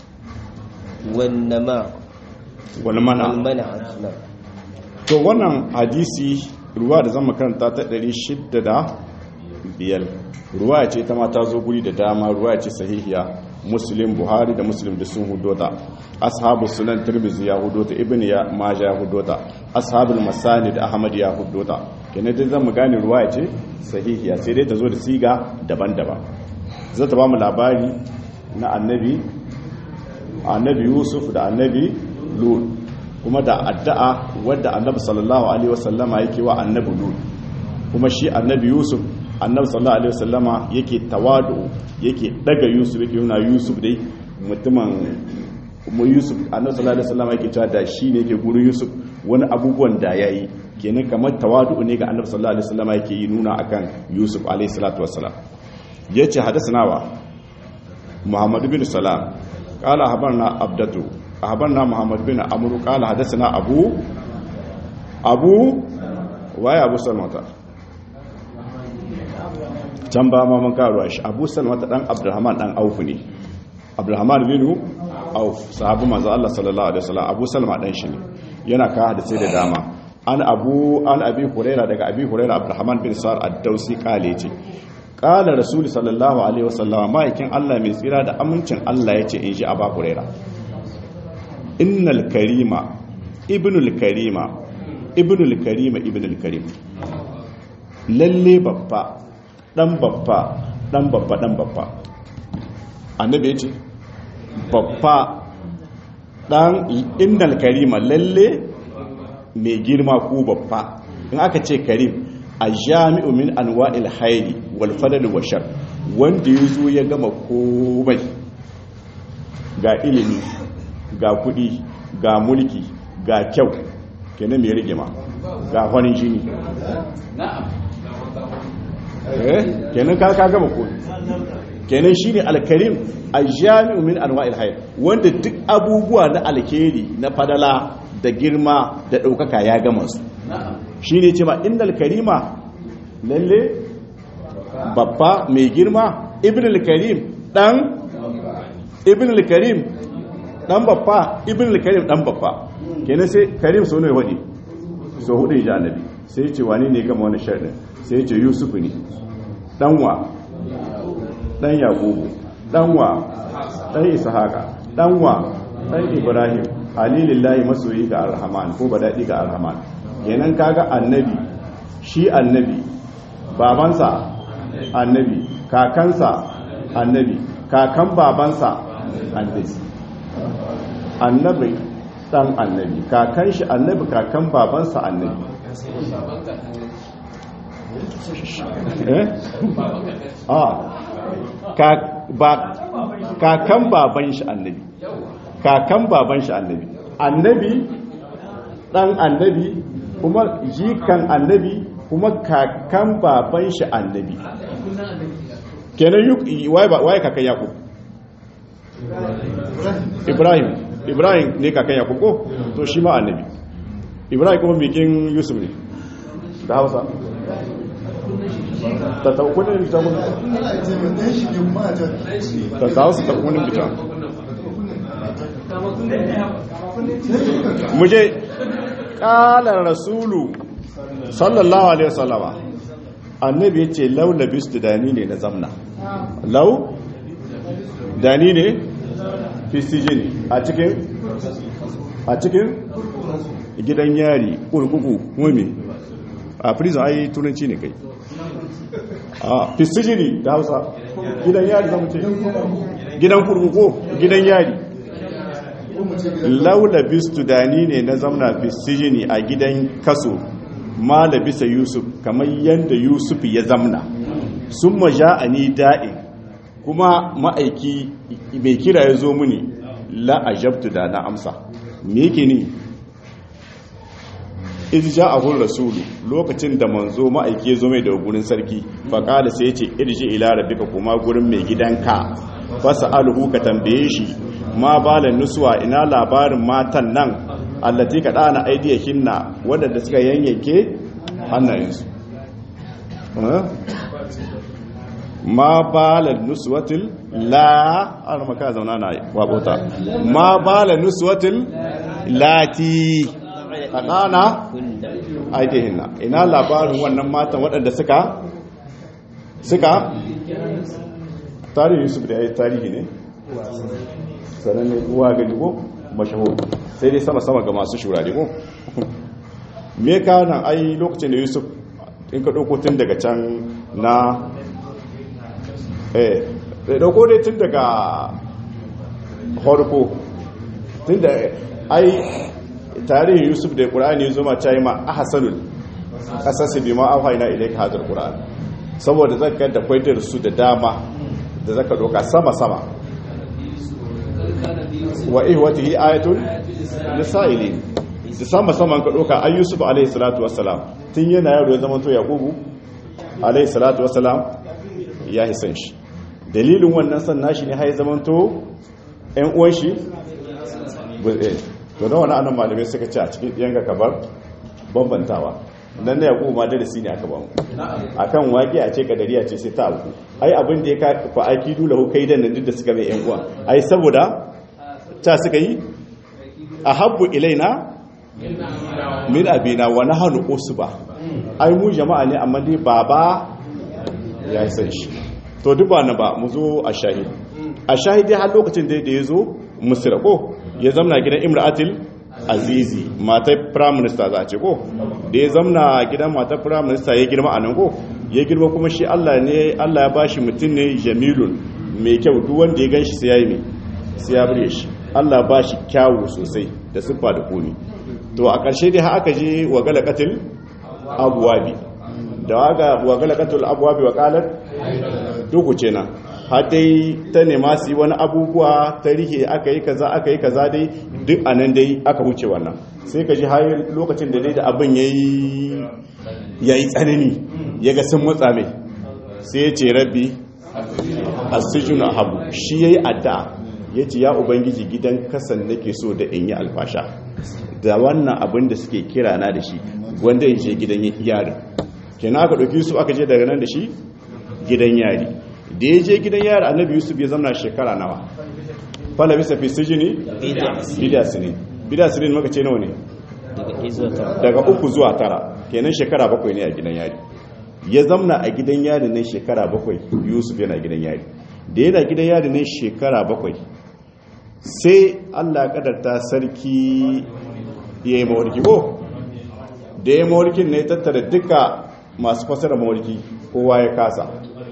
والنماء والمنع والمنع نعم to wannan hadisi ruwa da zama karanta ta 600 biyar ruwa ce ta ma ta zo guri da dama ruwa ce sahihiya muslim buhari da muslim da sun hudota ashabu sunan tirmizi ya hudota ibn ya maja ya hudota ashabul masani da ahmad ya hudota kenan dai zan mu gane ruwa ce sahihiya sai dai ta zo da siga daban-daban zai ta ba mu labari na annabi annabi yusuf da annabi lut kuma da addu'a wadda annabi sallallahu alaihi wasallama yake wa annabi lut kuma shi annabi yusuf annabi sallallahu alaihi wasallama yake tawadu yake daga yusuf yake nuna yusuf dai mutumin mu yusuf annabi sallallahu alaihi wasallama yake cewa da shi ne yake gurin yusuf wani abubuwan da yayi kenan kamar tawadu ne ga annabi sallallahu alaihi wasallama yake yi nuna akan yusuf alaihi salatu wassalam yace hadathana wa muhammad bin salam qala habarna abdatu habarna muhammad bin amru qala hadathana abu abu waye abu salmata can ba ma mun karuwa shi abu salmata dan abdurrahman dan auf ne abdurrahman bin auf sahabu manzo Allah sallallahu alaihi wasallam abu salma dan shi ne yana ka hadisi da dama an abu an abi huraira daga abi huraira abdurrahman bin sa'ad ad-dausi kale ce qala rasul sallallahu alaihi wasallam ma'aikin Allah mai tsira da amincin Allah yace in ji aba huraira innal karima ibnul karima ibnul karima ibnul karim lalle babba dan babba dan babba dan babba annabi ya ce babba dan innal karima lalle mai girma ko babba in aka ce karim a jami'u min anwa'il hayri wal fadl wa shar wanda yazo ya gama komai ga ilimi ga kudi ga mulki ga kyau kenan mai rigima ga farin jini na'am kenan ka ka gama ko kenan shine alkarim aljami'u min anwa'il hayr wanda duk abubuwa na alkhairi na fadala da girma da daukaka ya gama su shine ce ma innal karima lalle babba mai girma ibn al-karim dan ibn al-karim dan babba ibn al-karim dan babba kenan sai karim so ne wadi so hudu ya annabi sai ce wani ne gama wani sharrin sai ce yusufu ne ɗanwa ɗan yakubu ɗanwa ɗan ishaqa ɗanwa ɗan ibrahim alilillahi masoyi ga arhaman ko ba daɗi ga arhaman kenan kaga annabi shi annabi babansa annabi kakansa annabi kakan babansa annabi annabi dan annabi kakan shi annabi kakan babansa annabi eh ah ka ba kakan baban shi annabi kakan baban shi annabi annabi dan annabi kuma jikan annabi kuma kakan baban shi annabi kenan yi waye kakan yakub ibrahim ibrahim ne kakan yakub ko to shi ma annabi ibrahim kuma bikin yusuf ne da hausa ta taukunan bita kuma ta kawo su taukunan bita muje ƙalar rasulu sallallahu alaihi wasallama annabi ya ce lau labistu dani ne na zamna lau dani ne fistijini a cikin a cikin gidan yari kurkuku mummi a prison ai turanci ne kai a fistijini da hausa gidan yari zamu ce gidan kurkuku gidan yari lau labistu dani ne na zamna fistijini a gidan kaso ma labisa yusuf kamar yadda yusuf ya zamna sun maja a ni da'in kuma ma'aiki mai kira ya zo muni la'ajabtu da na amsa me yake ni irja a hun rasulu lokacin da manzo ma'aiki ya zo mai da gurin sarki faƙada sai ya ce irji ila rabbika kuma gurin mai gidanka fasa alhu ka tambaye shi ma balan nusuwa ina labarin matan nan allati ka dana aidiyakin na wadanda suka yanyanke hannayensu ma balan nuswatil la ana maka zauna na wabota ma balan nuswatil lati ka dana aidiyakin na ina labarin wannan matan wadanda suka suka tarihi yusuf da ya yi tarihi ne sananne uwa gani ko mashahur sai dai sama-sama ga masu shurare ko me ka nan ai lokacin da yusuf in ka ɗauko tun daga can na eh da ɗauko dai tun daga horko tun da ai tarihin yusuf da ƙura'ani zuma ta yi ma a hasanul ƙasarsu bi ma auha ina ilai ka hajar ƙura'ani saboda zaka da kwaitar su da dama da zaka ɗauka sama-sama wa ihwatihi ayatun lisaili da sama saman ka doka ay yusuf alayhi salatu wassalam tun yana yaro ya zama to yaqubu alayhi salatu wassalam ya hisan shi dalilin wannan san nashi ne hay zaman to ɗan uwan shi to da wannan annan malamai suka ce a cikin yanka kabar bambantawa dan da yaqubu ma darasi ne aka ba mu akan waƙi a ce kadariya ce sai ta abu ai abin da ya ka fa aiki dole ko kai dan duk da suka mai yan uwa ai saboda ta suka yi a habbu ilaina min abina wa nahnu usba ai mu jama'a ne amma dai baba ya san shi to duk ba na ba mu zo a shahid a shahidi har lokacin da ya zo misra ko ya zamna gidan imra'atil azizi matar prime minister za a ce ko da ya zamna gidan matar prime minister ya girma a nan ko ya girma kuma shi Allah ne Allah ya bashi mutum ne jamilun mai kyau duk wanda ya ganshi sai yayi mai sai ya bure shi Allah ba shi kyawu sosai da siffa da komi to a ƙarshe dai har aka je wa galaqatil abwabi da waga wa galaqatil abwabi wa qalat duku ce na har dai ta nema su yi wani abubuwa ta rihe aka yi kaza aka yi kaza dai duk a nan dai aka wuce wannan sai ka ji har lokacin da dai da abin ya yi tsanani ya ga sun matsa mai sai ya ce rabbi asijinu habu shi ya yi addu'a ya ce ya ubangiji gidan kasan nake so da in yi alfasha da wannan abin da suke kira na da shi wanda in je gidan yarin kenan aka ɗauki su aka je daga nan da shi gidan yari da ya je gidan yari annabi yusuf ya zama shekara nawa fala bisa fi sijini bida sinin bida sinin maka ce nawa ne daga uku zuwa tara kenan shekara bakwai ne a gidan yari ya zamna a gidan yari ne shekara bakwai yusuf yana gidan yari da yana gidan yari ne shekara bakwai sai Allah kadarta sarki ya yi mawarki ko da ya mawarkin ne tattara duka masu fasara mawarki kowa ya kasa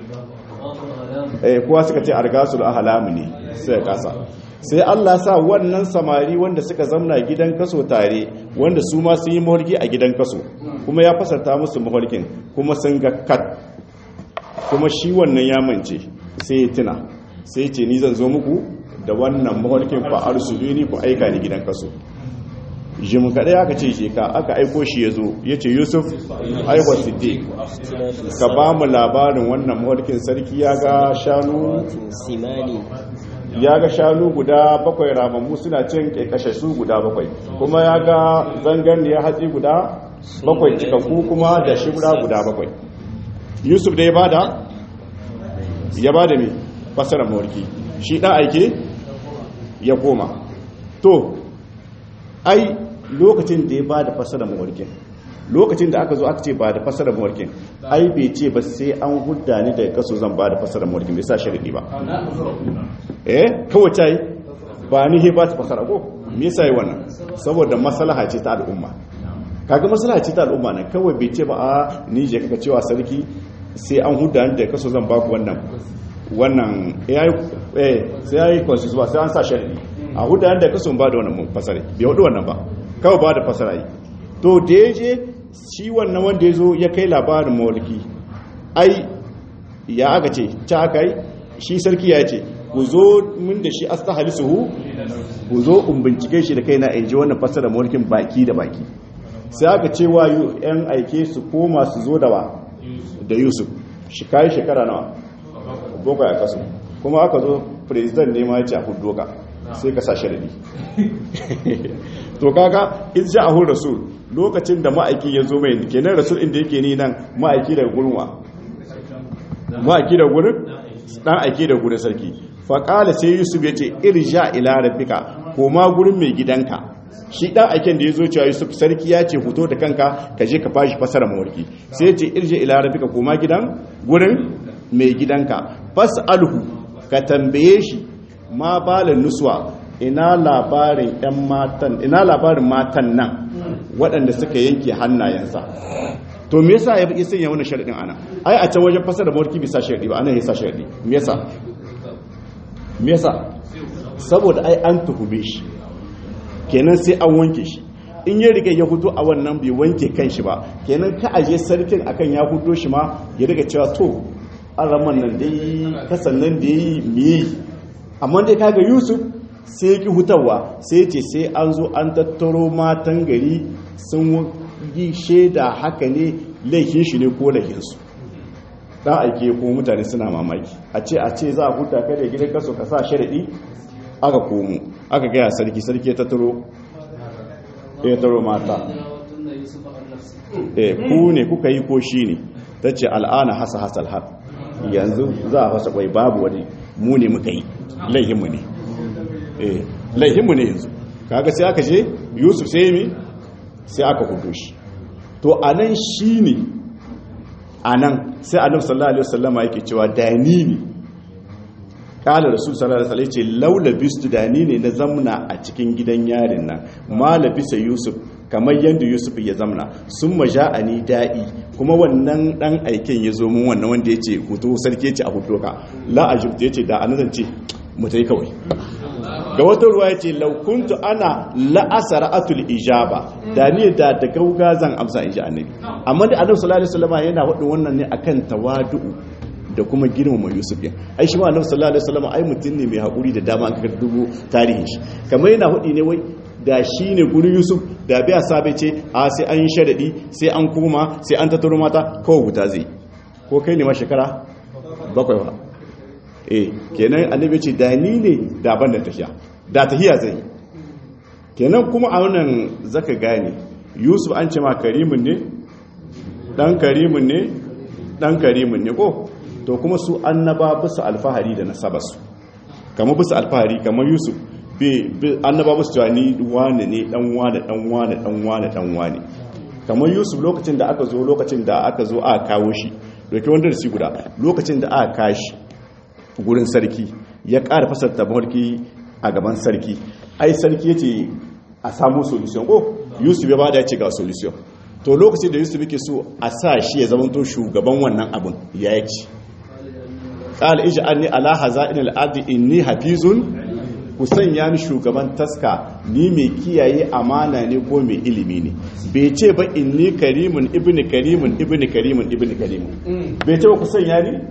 eh kowa suka ce argasul ahlamu ne sai ya kasa sai Allah sa wannan samari wanda suka zamna gidan kaso tare wanda su ma sun yi mawarki a gidan kaso kuma ya fasarta musu mawarkin kuma sun ga kat kuma shi wannan ya mance sai ya tuna sai ce ni zan zo muku da wannan mawarkin fa arsulu ku aika ni gidan kaso jim kaɗai aka ce shi ka aka aiko shi ya zo ya ce yusuf aiwa siddiq ka ba mu labarin wannan mawarkin sarki ya ga shanu simani ya ga shanu guda bakwai ramammu suna cin su guda bakwai kuma ya ga zangan ya hatsi guda bakwai cikakku kuma da shi guda guda bakwai yusuf da ya bada ya bada mai fasarar mawarki shi ɗan aike ya koma to ai lokacin da ya ba da fasara mawarkin lokacin da aka zo aka ce ba da fasara mawarkin ai bai ce ba sai an hudda ni daga kaso zan ba da fasara mawarkin bai sa sharadi ba eh kawai ta yi ba ni he ba ta fasara ko me yasa yi wannan saboda maslaha ce ta al'umma kaga maslaha ce ta al'umma nan kawai bai ce ba a ni je kaka cewa sarki sai an hudda ni daga kaso zan ba ku wannan wannan eh sai yayi consensus ba sai an sa sharadi a hudda ni daga kaso ba da wannan fasare bai hudu wannan ba kawai ba da fasara yi to da ya je shi wannan wanda ya zo ya kai labarin mawalki ai ya aka ce ta aka yi shi sarki ya ce ku zo min da shi asta halisuhu ku zo in bincike shi da kaina in ji wannan fasara mawalkin baki da baki sai aka ce wa yan aike su koma su zo da wa da yusuf shi kayi shekara nawa bakwai a kasu kuma aka zo president ne ma ya ce a hudu ka sai ka sa sharadi to kaga in ja ahun rasul lokacin da ma'aiki ya zo mai kenan rasul inda yake ni nan ma'aiki daga gurin wa ma'aiki da gurin dan aiki da gurin sarki fa qala sai yusuf ya ce irja ila rabbika koma gurin mai gidanka shi dan aiken da ya zo cewa yusuf sarki ya ce fito da kanka ka je ka fashi fasara mawarki sai ya ce irja ila rabbika koma gidan gurin mai gidanka fas'alhu ka tambaye shi ma balin nuswa ina labarin yan matan ina labarin matan nan waɗanda suka yanke hannayensa to me yasa ya bi sanya wannan sharadin ana ai a can wajen fasara mawarki bisa sharadi ba ana yasa sharadi me yasa me yasa saboda ai an tuhume shi kenan sai an wanke shi in ya riga ya fito a wannan bai wanke kanshi ba kenan ka aje sarkin akan ya fito shi ma ya riga cewa to araman nan dai kasan nan da yi miye amma dai kaga yusuf sai ki hutawa sai ce sai an zo an tattaro matan gari sun yi shaida haka ne laifin shi ne ko laifinsu dan aike ko mutane suna mamaki a ce a ce za a huta kada gidan kaso ka sa sharadi aka komo aka gaya sarki sarki ya tattaro ya tattaro mata eh ku ne kuka yi ko shi ne ta ce al'ana hasa hasal har yanzu za a fasa kwai babu wani mu ne muka yi laihinmu ne eh laihinmu ne yanzu kaga sai aka je yusuf sai mi sai aka hudu shi to anan shi ne anan sai annabi sallallahu alaihi wasallama yake cewa dani ne kala rasul sallallahu alaihi wasallam ce laula bistu dani ne na zamna a cikin gidan yarin nan mala bisa yusuf kamar yadda yusuf ya zamna sun maja'ani da'i kuma wannan dan aiken ya zo mun wannan wanda ya ce hutu sarki ya ce a hutu ka la ajibta ya ce da anazan ce mu ta yi kawai ga wata ruwa ya ce laukuntu ana la'asara atul ijaba da ni da da gauga zan amsa in ji annabi amma da annabi sallallahu alaihi wasallam yana wadin wannan ne akan tawadu'u da kuma girmama yusuf ya ai shi ma annabi sallallahu alaihi wasallam ai mutum ne mai hakuri da dama an kaga dubu tarihin shi kamar yana hudi ne wai da shi ne gurin yusuf da biya sabe ce a sai an yi sharaɗi sai an kuma sai an tattaro mata kawai guta zai ko kai ne ma shekara bakwai ba eh kenan annabi ce da ni ne da ban da tafiya da tahiya zai kenan kuma a wannan zaka gane yusuf an ce ma karimin ne dan karimin ne dan karimin ne ko to kuma su annaba bisa alfahari da nasabarsu kamar bisa alfahari kamar yusuf annaba musu cewa ni wane ne dan wane dan wane dan wane dan wane kamar yusuf lokacin da aka zo lokacin da aka zo aka kawo shi doke wanda da shi guda lokacin da aka kashi gurin sarki ya ƙara fasarta mawarki a gaban sarki ai sarki yace a samu solution ko yusuf ya bada ya ce ga solution to lokacin da yusuf yake so a sa shi ya zamanto shugaban wannan abun ya yake qala ij'alni ala haza'in al-ardi inni hafizun ku sanya ni shugaban taska ni mai kiyaye amana ne ko mai ilimi ne bai ce ba inni karimun ibni karimun ibni karimun ibni karimun bai ce ba ku sanya ni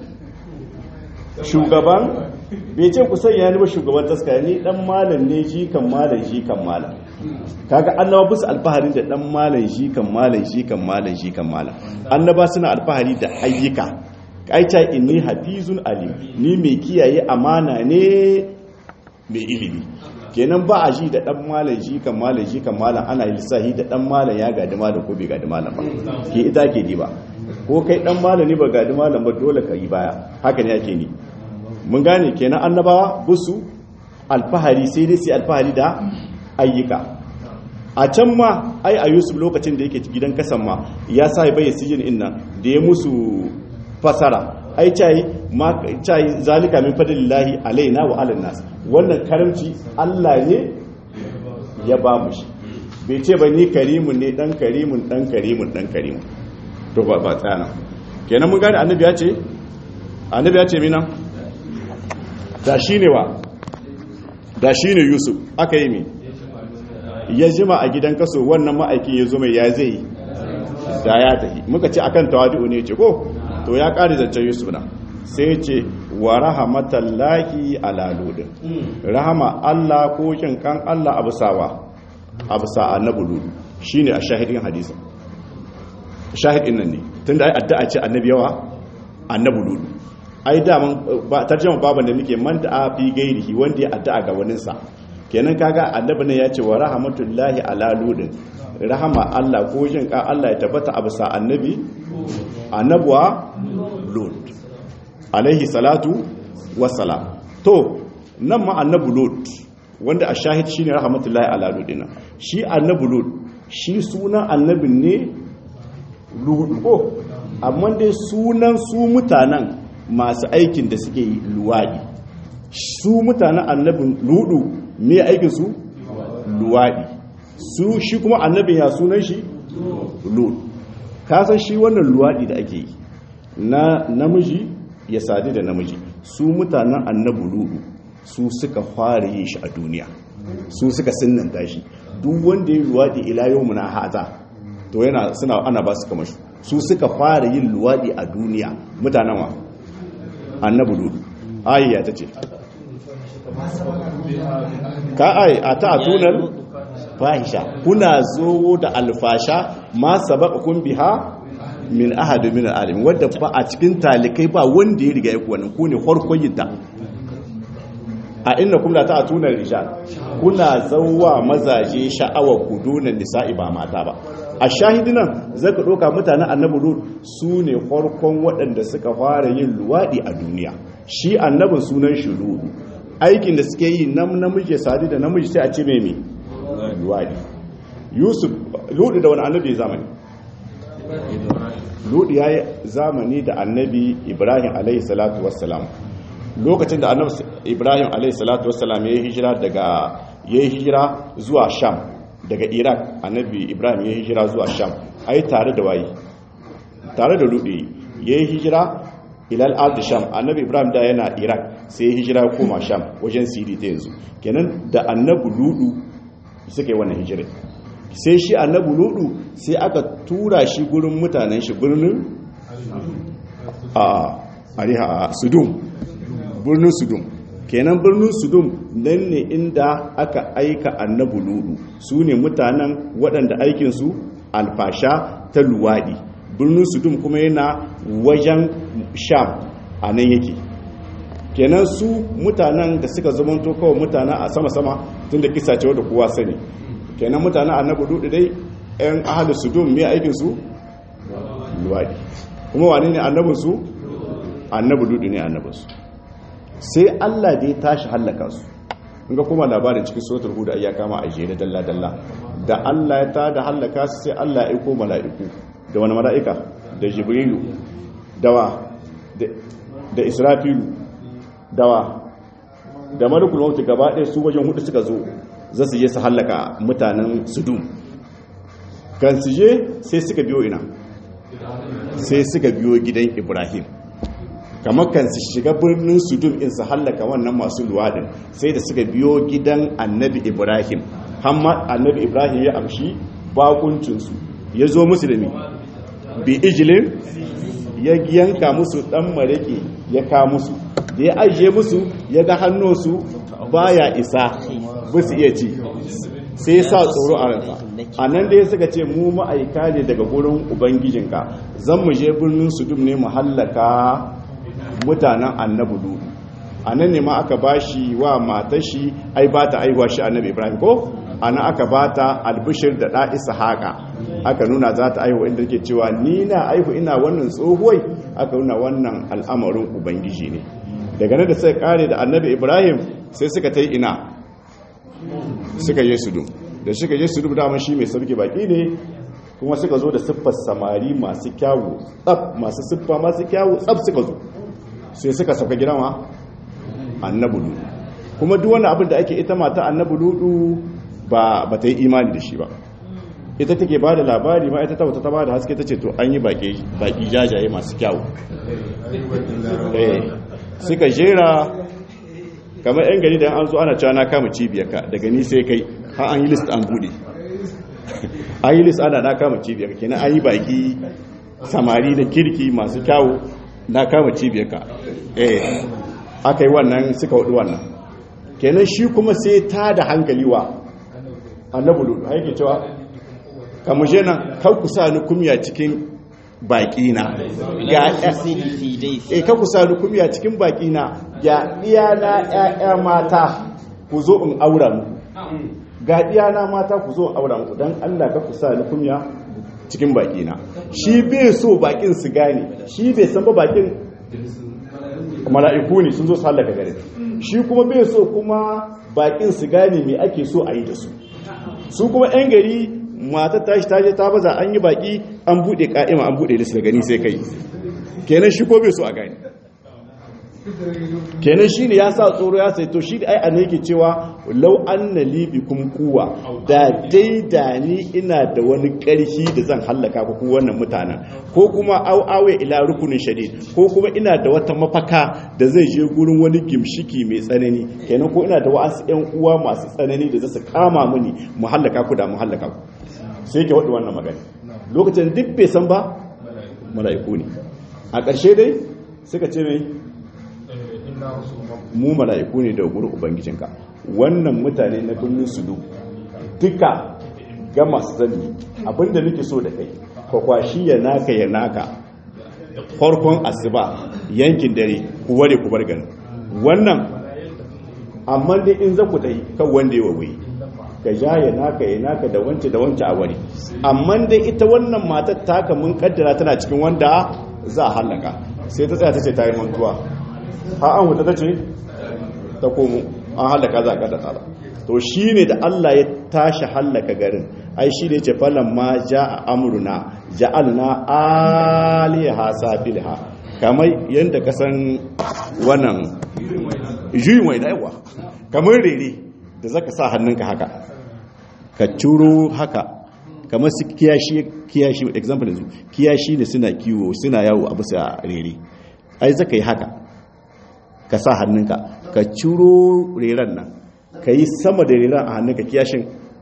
shugaban bai ce ku sanya ni ba shugaban taska ni dan malam ne shi kan malam shi kan malam kaga annaba bisa alfaharin da dan malam shi kan malam shi kan malam shi kan malam annaba suna alfahari da hayyuka aicha inni hafizun alim ni mai kiyaye amana ne mai ilimi kenan ba a shi da dan malam shi kan malam shi kan malam ana lissahi da dan malam ya gadi malam ko bai gadi malam ba ke ita ke di ba ko kai dan malam ne ba gadi malam ba dole ka yi baya haka ne yake ni mun gane kenan annabawa busu alfahari sai dai sai alfahari da ayyuka a can ma ai a yusuf lokacin da yake gidan kasan ma ya sa bai sijin inna da ya musu fasara ai cai ma cai zalika min fadlillahi alaina wa alan nas wannan karamci Allah ne ya ba mu shi bai ce ba ni karimun ne dan karimun dan karimun dan karimun to ba ba tsana kenan mun gane annabi ya ce annabi ya ce mina da shine wa da shine yusuf aka yi mi ya jima a gidan kaso wannan ma'aikin ya zo mai ya zai da ya tafi muka ce akan tawadu ne ce ko to ya ƙari zancen yusuf na sai ce wa rahamatallahi ala ludin rahama allah ko kin kan allah abu sawa abu sa annabi ludu shine a shahidin hadisi shahidin nan ne tunda ai addu'a ce annabi yawa annabi ludu ai da man ba tarjuma baban da muke man da fi gairihi wanda ya addu'a ga waninsa kenan kaga annabi ne ya ce wa rahmatullahi ala ludin rahama Allah ko jin ka Allah ya tabbata a bisa annabi annabuwa lud alaihi salatu wassalam to nan ma annabi lud wanda a shahid shine rahmatullahi ala ludin shi annabi lud shi sunan annabin ne lud ko amma dai sunan su mutanen masu aikin da suke luwadi su mutanen annabin ludu me aikin su luwadi su shi kuma annabin ya sunan shi lud kasan shi wannan luwadi da ake yi na namiji ya sadu da namiji su mutanen annabi ludu su suka fara yi shi a duniya su suka sinnanta shi duk wanda ya luwadi ila yau muna haza to yana suna ana ba su kama shi su suka fara yin luwadi a duniya mutanen wa annabi ludu ayya ta ce ka ai a ta tunar fahisha kuna zo da alfasha ma sabaqakum biha min ahadu min alamin wadda ba a cikin talikai ba wanda ya riga ya ku wannan ku ne farkon yin ta a inna kum la ta'tuna rijal kuna zawwa mazaje sha'awa kudunan nisa'i ba mata ba a shahidinan zaka doka mutanen annabi lut su ne farkon waɗanda suka fara yin luwadi a duniya shi annabin sunan shi ludu aikin da suke yi nam namiji sadi da namiji sai a ce mai luwadi yusuf ludu da wani annabi zamani ludu ya yi zamani da annabi ibrahim alaihi salatu wassalam lokacin da annabi ibrahim alaihi salatu wassalam ya yi hijira daga ya yi hijira zuwa sham daga iraq annabi ibrahim ya yi hijira zuwa sham ai tare da wayi tare da ludu ya yi hijira ilal ardi sham annabi ibrahim da yana iraq sai ya hijira ya koma sham wajen siri ta yanzu kenan da annabi ludu suka yi wannan hijira sai shi annabi ludu sai aka tura shi gurin mutanen shi birnin a ariha a sudum birnin sudum kenan birnin sudum nan ne inda aka aika annabi ludu su ne mutanen waɗanda aikinsu alfasha ta luwaɗi birnin sudum kuma yana wajen sham a nan yake kenan su mutanen da suka zamanto kawai mutanen a sama-sama tun da kisa cewa da kowa sani kenan mutanen annabi dudu dai yan ahalu sudum mai aikinsu luwaɗi kuma wani ne annabinsu annabi dudu ne annabinsu sai allah da ya tashi hallaka su ga kuma labarin cikin sotar hudu ya kama a jere dalla-dalla da allah ya ta da hallaka su sai allah ya aiko mala'iku da wani mala'ika da jibrilu dawa da israfilu dawa da malakul maut gaba ɗaya su wajen hudu suka zo za su je su hallaka mutanen sudum kan su je sai suka biyo ina sai suka biyo gidan ibrahim kamar kan su shiga birnin sudum in su hallaka wannan masu luwadin sai da suka biyo gidan annabi ibrahim hamma annabi ibrahim ya amshi bakuncinsu ya zo musu da mi bi ijilin ya yanka musu dan mareke ya ka musu da ya ajiye musu ya ga hannunsu baya isa ba su iya ci sai ya sa tsoro a ransa a nan da ya suka ce mu ma'aika ne daga gurin ubangijinka zan mu je birnin sudum ne mu hallaka mutanen annabudu a nan ne ma aka bashi wa matashi ai ba ta aihuwa shi annabi ibrahim ko ana aka ba ta albishir da ɗa isa haka aka nuna za ta aihu inda ke cewa ni na aihu ina wannan tsohuwai aka nuna wannan al'amarin ubangiji ne daga nan da suka kare da annabi ibrahim sai suka ta ina suka yi sudu da suka yi sudu dama shi mai sarki baki ne kuma suka zo da siffar samari masu kyawu tsab masu siffa masu kyawu tsab suka zo sai suka sauka gidanwa annabi ludu kuma duk wani abin da ake ita mata annabi ludu ba ba ta yi imani da shi ba ita take ba da labari ma ita ta wata ta ba da haske ta ce to an yi baki jajaye masu kyawu suka jera kamar yan gari da an zo ana cewa na kama cibiyarka daga ni sai kai har an yi list an bude an yi list ana na kama cibiyarka kenan an yi baki samari da kirki masu kyawu na kama cibiyarka eh aka yi wannan suka hudu wannan kenan shi kuma sai ta da hankali wa annabi lulu haike cewa kamuje nan kan ku sa ni kumya cikin baki na ga eh kan ku sa ni kumya cikin baki na ga iyana ƴaƴa mata ku zo in aura mu ga iyana mata ku zo in aura mu dan Allah ka ku sa ni kumya cikin baki na shi bai so bakin su gane shi bai san ba bakin mala'iku ne sun zo su halaka gare shi kuma bai so kuma bakin su gane me ake so a yi da su su kuma 'yan gari matar tashi ta je ta baza an yi baki an bude ka'ima an bude lissa gani sai kai kenan shi ko bai so a gani kenan shi ne ya sa tsoro ya sai to shi da ai ana yake cewa lau an na libi kun kuwa da dai da ni ina da wani ƙarfi da zan hallaka ku wannan mutanen ko kuma au awe ila rukunin shadid ko kuma ina da wata mafaka da zai je gurin wani gimshiki mai tsanani kenan ko ina da wa'ansu ƴan uwa masu tsanani da za su kama mini mu hallaka ku da mu hallaka ku sai ke waɗi wannan magana lokacin duk bai san ba mala'iku ne a ƙarshe dai suka ce mai mu mala'iku ne da gurin ubangijinka wannan mutane na birnin sudu duka ga masu zami abinda nake so da kai kwakwashi ya naka ya naka farkon asuba yankin dare ku ware ku bar gani wannan amma dai in za ku dai kan wanda ya wawaye ka ja ya naka ya naka da wance da wance a ware amma dai ita wannan matar taka mun kaddara tana cikin wanda za a hallaka sai ta tsaya ta ce ta yi mantuwa ha an wuta ta ce ta komo an hallaka za a kada tsara to shi ne da Allah ya tashi hallaka garin ai shi ne ce falon ma ja a amurna ja'alna aliha safilha kamar yadda kasan wannan juyi mai daiwa kamar rere da zaka sa hannunka haka ka curo haka kamar su kiyashi kiyashi example yanzu kiyashi ne suna kiwo suna yawo a bisa rere ai zaka yi haka ka sa hannunka ka ciro reren nan ka yi sama da reren a hannunka kiyashin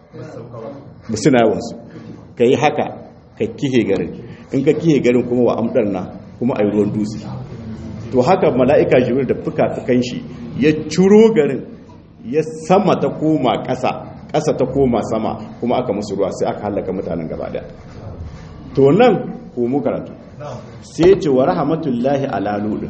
ba suna yawansu ka yi haka ka kihe garin in ka kihe garin kuma wa amdar na kuma a yi ruwan dutse to haka mala'ika jibril da fuka-fukan shi ya ciro garin ya sama ta koma ƙasa ƙasa ta koma sama kuma aka musu ruwa sai aka halaka mutanen gaba daya to nan ko mu karatu sai ce wa rahmatullahi ala lulun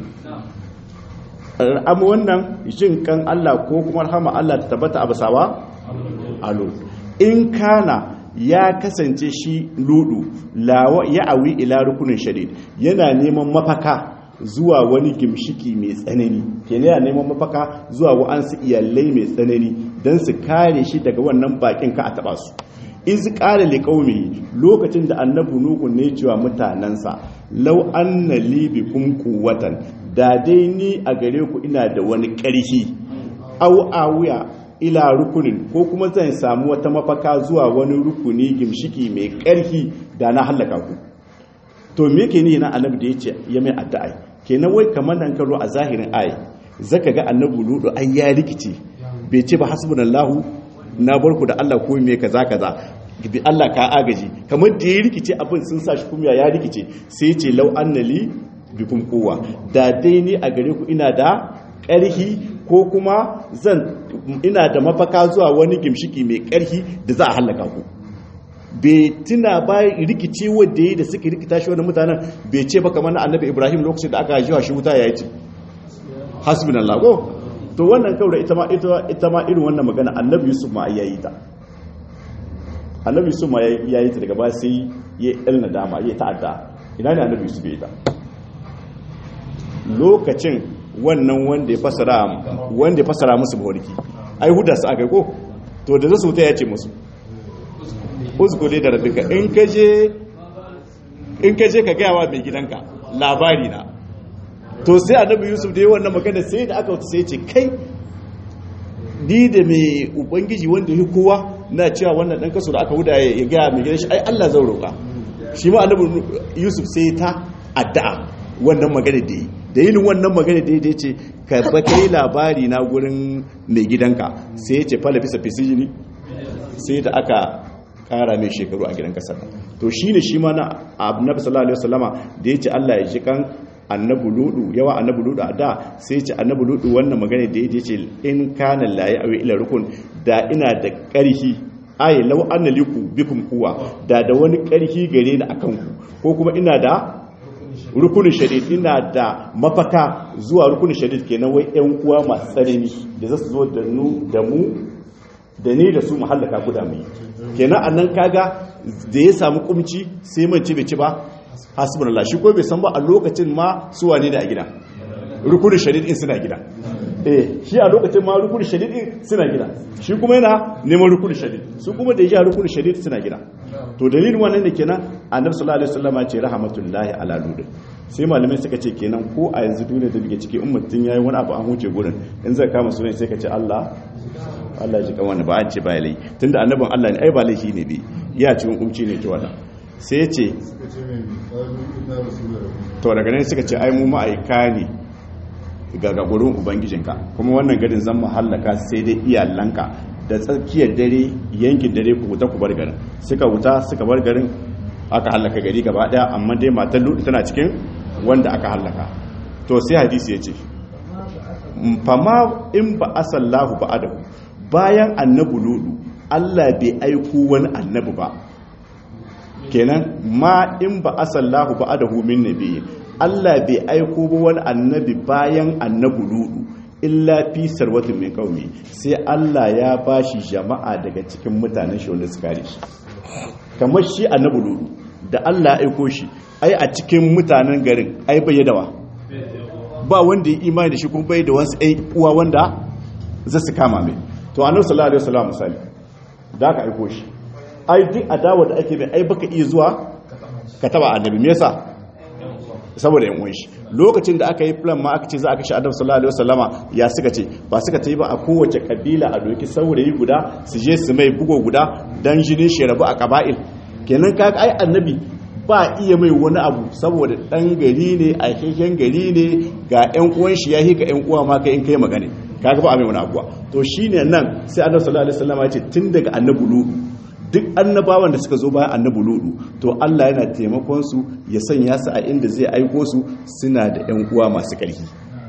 amma wannan jin kan Allah ko kuma rahama Allah ta tabbata a basawa alo in kana ya kasance shi ludu lawa ya awi ila rukunin shadid yana neman mafaka zuwa wani gimshiki mai tsanani kenan yana neman mafaka zuwa wa'ansu iyalai mai tsanani don su kare shi daga wannan bakin ka a taba su iz qala liqaumi lokacin da annabi nuhu ne cewa mutanansa law anna li bikum quwwatan da dai ni a gare ku ina da wani ƙarfi au awiya ila rukunin ko kuma zan samu wata mafaka zuwa wani rukuni gimshiki mai ƙarfi da na hallaka ku to me yake ni na annabi da yace ya mai addu'a kenan wai kamar nan karo a zahirin ayi zaka ga annabi ludu ai ya rikice bai ce ba hasbunallahu na barku da Allah ko me kaza kaza bi Allah ka agaji kamar da ya rikice abin sun sa shi kuma ya rikice sai ce lau annali bikum kowa da dai ni a gare ku ina da ƙarhi ko kuma zan ina da mafaka zuwa wani gimshiki mai ƙarhi da za a hallaka ku bai tuna ba rikice wadda ya da suka rikita shi wani mutanen bai ce ba kamar na annabi ibrahim lokacin da aka jiwa shi wuta ya yi ce hasbin allah ko to wannan kawai ita ma ita ma irin wannan magana annabi yusuf ma ya yi ta annabi yusuf ma ya yi ta daga ba sai ya yi nadama ya ta'adda ina ne annabi yusuf ya yi ta lokacin wannan wanda ya fasara wanda ya fasara musu mawarki ai huda su aka ko to da zasu wuta ya ce musu uzgule da rabbika in ka je in ka je ka gaya wa mai gidanka labari na to sai annabi yusuf da yi wannan magana sai da aka wuta sai ce kai ni da mai ubangiji wanda ya kowa na cewa wannan dan kaso da aka huda ya gaya mai gidan shi ai Allah zan roƙa shi ma annabi yusuf sai ta addu'a wannan magana da yi da yin wannan magana da ya ce ka ba kai labari na gurin mai gidanka sai ya ce fala fisa fisijini sai da aka kara mai shekaru a gidan kasar to shi ne shi ma na annabi sallallahu alaihi wasallama da ya ce Allah ya ji kan annabi ludu yawa annabi ludu a da sai ya ce annabi ludu wannan magana da ya ce in kana la ya awi ila rukun da ina da karhi ayi law anna liku bikum kuwa da da wani karhi gare ni akan ku ko kuma ina da rukunin shadid ina da mafaka zuwa rukunin shadid kenan wai yan uwa masu tsanani da za su zo da nu da mu da ni da su mahallaka guda mai kenan annan kaga da ya samu kumci sai man ci bai ci ba hasbunallah shi ko bai san ba a lokacin ma su wane da a gida rukunin shadid in suna gida eh shi a lokacin ma rukunin shadid in suna gida shi kuma yana neman rukunin shadid su kuma da ya rukunin shadid suna gida to dalilin wannan ne kenan annabi sallallahu alaihi wasallam ya ce rahmatullahi ala lud sai malamai suka ce kenan ko a yanzu duniya da bige ciki ummatin yayi wani abu an huce gurin in zai kama sunan sai ka ce Allah Allah ji kan wani ba an ce ba lai tunda annabin Allah ne ai ba laifi ne bi ya ci hukunci ne to wannan sai ya ce to daga nan suka ce ai mu ma'aika ne ga gurin ubangijinka kuma wannan garin zan mahallaka sai dai iyalanka da tsakiyar dare yankin dare ku wuta ku bar garin suka wuta suka bar garin aka hallaka gari gaba daya amma dai matan lutu tana cikin wanda aka hallaka to sai hadisi ya ce fama in ba asallahu ba adahu bayan annabu lutu Allah bai aiko wani annabi ba kenan ma in ba asallahu ba adahu min nabiyyin Allah bai aiko ba wani annabi bayan annabu lutu illa fi sarwatin min qaumi sai Allah ya bashi jama'a daga cikin mutanen shi wanda suka kare shi kamar shi annabi lutu da Allah ya aiko shi ai a cikin mutanen garin ai bai dawa ba wanda ya imani da shi kuma bai da wasu ai uwa wanda za su kama mai to annabi sallallahu alaihi wasallam misali da ka aiko shi ai duk adawa da ake mai ai baka iya zuwa ka taba annabi me yasa saboda yan uwan shi lokacin da aka yi plan ma aka ce za a kashe adam sallallahu alaihi wasallama ya suka ce ba suka ta yi ba a kowace kabila a doki saurayi guda su je su mai bugo guda dan jinin shi rabu a kaba'il kenan kaga ai annabi ba iya mai wani abu saboda dan gari ne a keken gari ne ga yan uwan shi ya hika yan uwa ma kai in kai magana kaga ba a mai wani abuwa to shine nan sai annabi sallallahu alaihi wasallama ya ce tun daga annabi lutu duk annabawan da suka zo bayan annabi ludu to Allah yana taimakon su ya sanya su a inda zai aiko su suna da ƴan uwa masu ƙarfi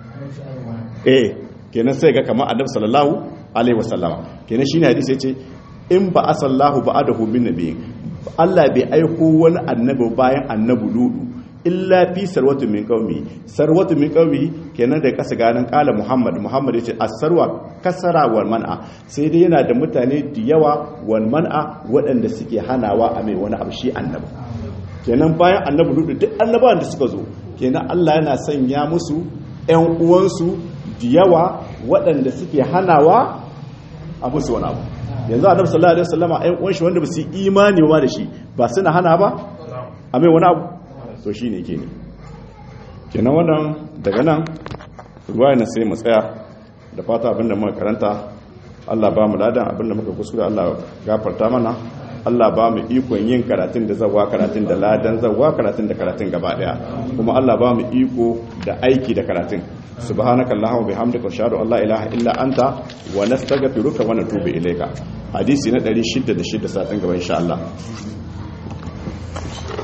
eh kenan sai ga kamar annabi sallallahu alaihi wasallama kenan shine hadisi yace in ba asallahu ba'adahu bin nabiyyin Allah bai aiko wani annabi bayan annabi ludu illa fi sarwatu min qaumi sarwatu min qaumi kenan da kasa ganin kala muhammad muhammad yace as-sarwa kasara wal man'a sai dai yana da mutane da yawa wal man'a waɗanda suke hanawa a mai wani abu shi annabi kenan bayan annabi ludu duk annabawan da suka zo kenan Allah yana sanya musu ƴan uwansu da yawa waɗanda suke hanawa a musu wani abu yanzu annabi sallallahu alaihi wasallama ƴan uwan shi wanda ba su imani ba da shi ba suna hana ba a mai wani abu to shi ne ke ne kenan wannan daga nan ruwa na sai mu tsaya da fata abinda muka karanta Allah ba mu ladan abinda muka kuskure Allah gafarta mana Allah ba mu ikon yin karatun da zawa karatun da ladan zawa karatun da karatun gaba daya kuma Allah ba mu iko da aiki da karatun subhanaka allahumma bihamdika wa ashhadu an la ilaha illa anta wa nastaghfiruka wa natubu ilayka hadisi na 606 satin gaba insha Allah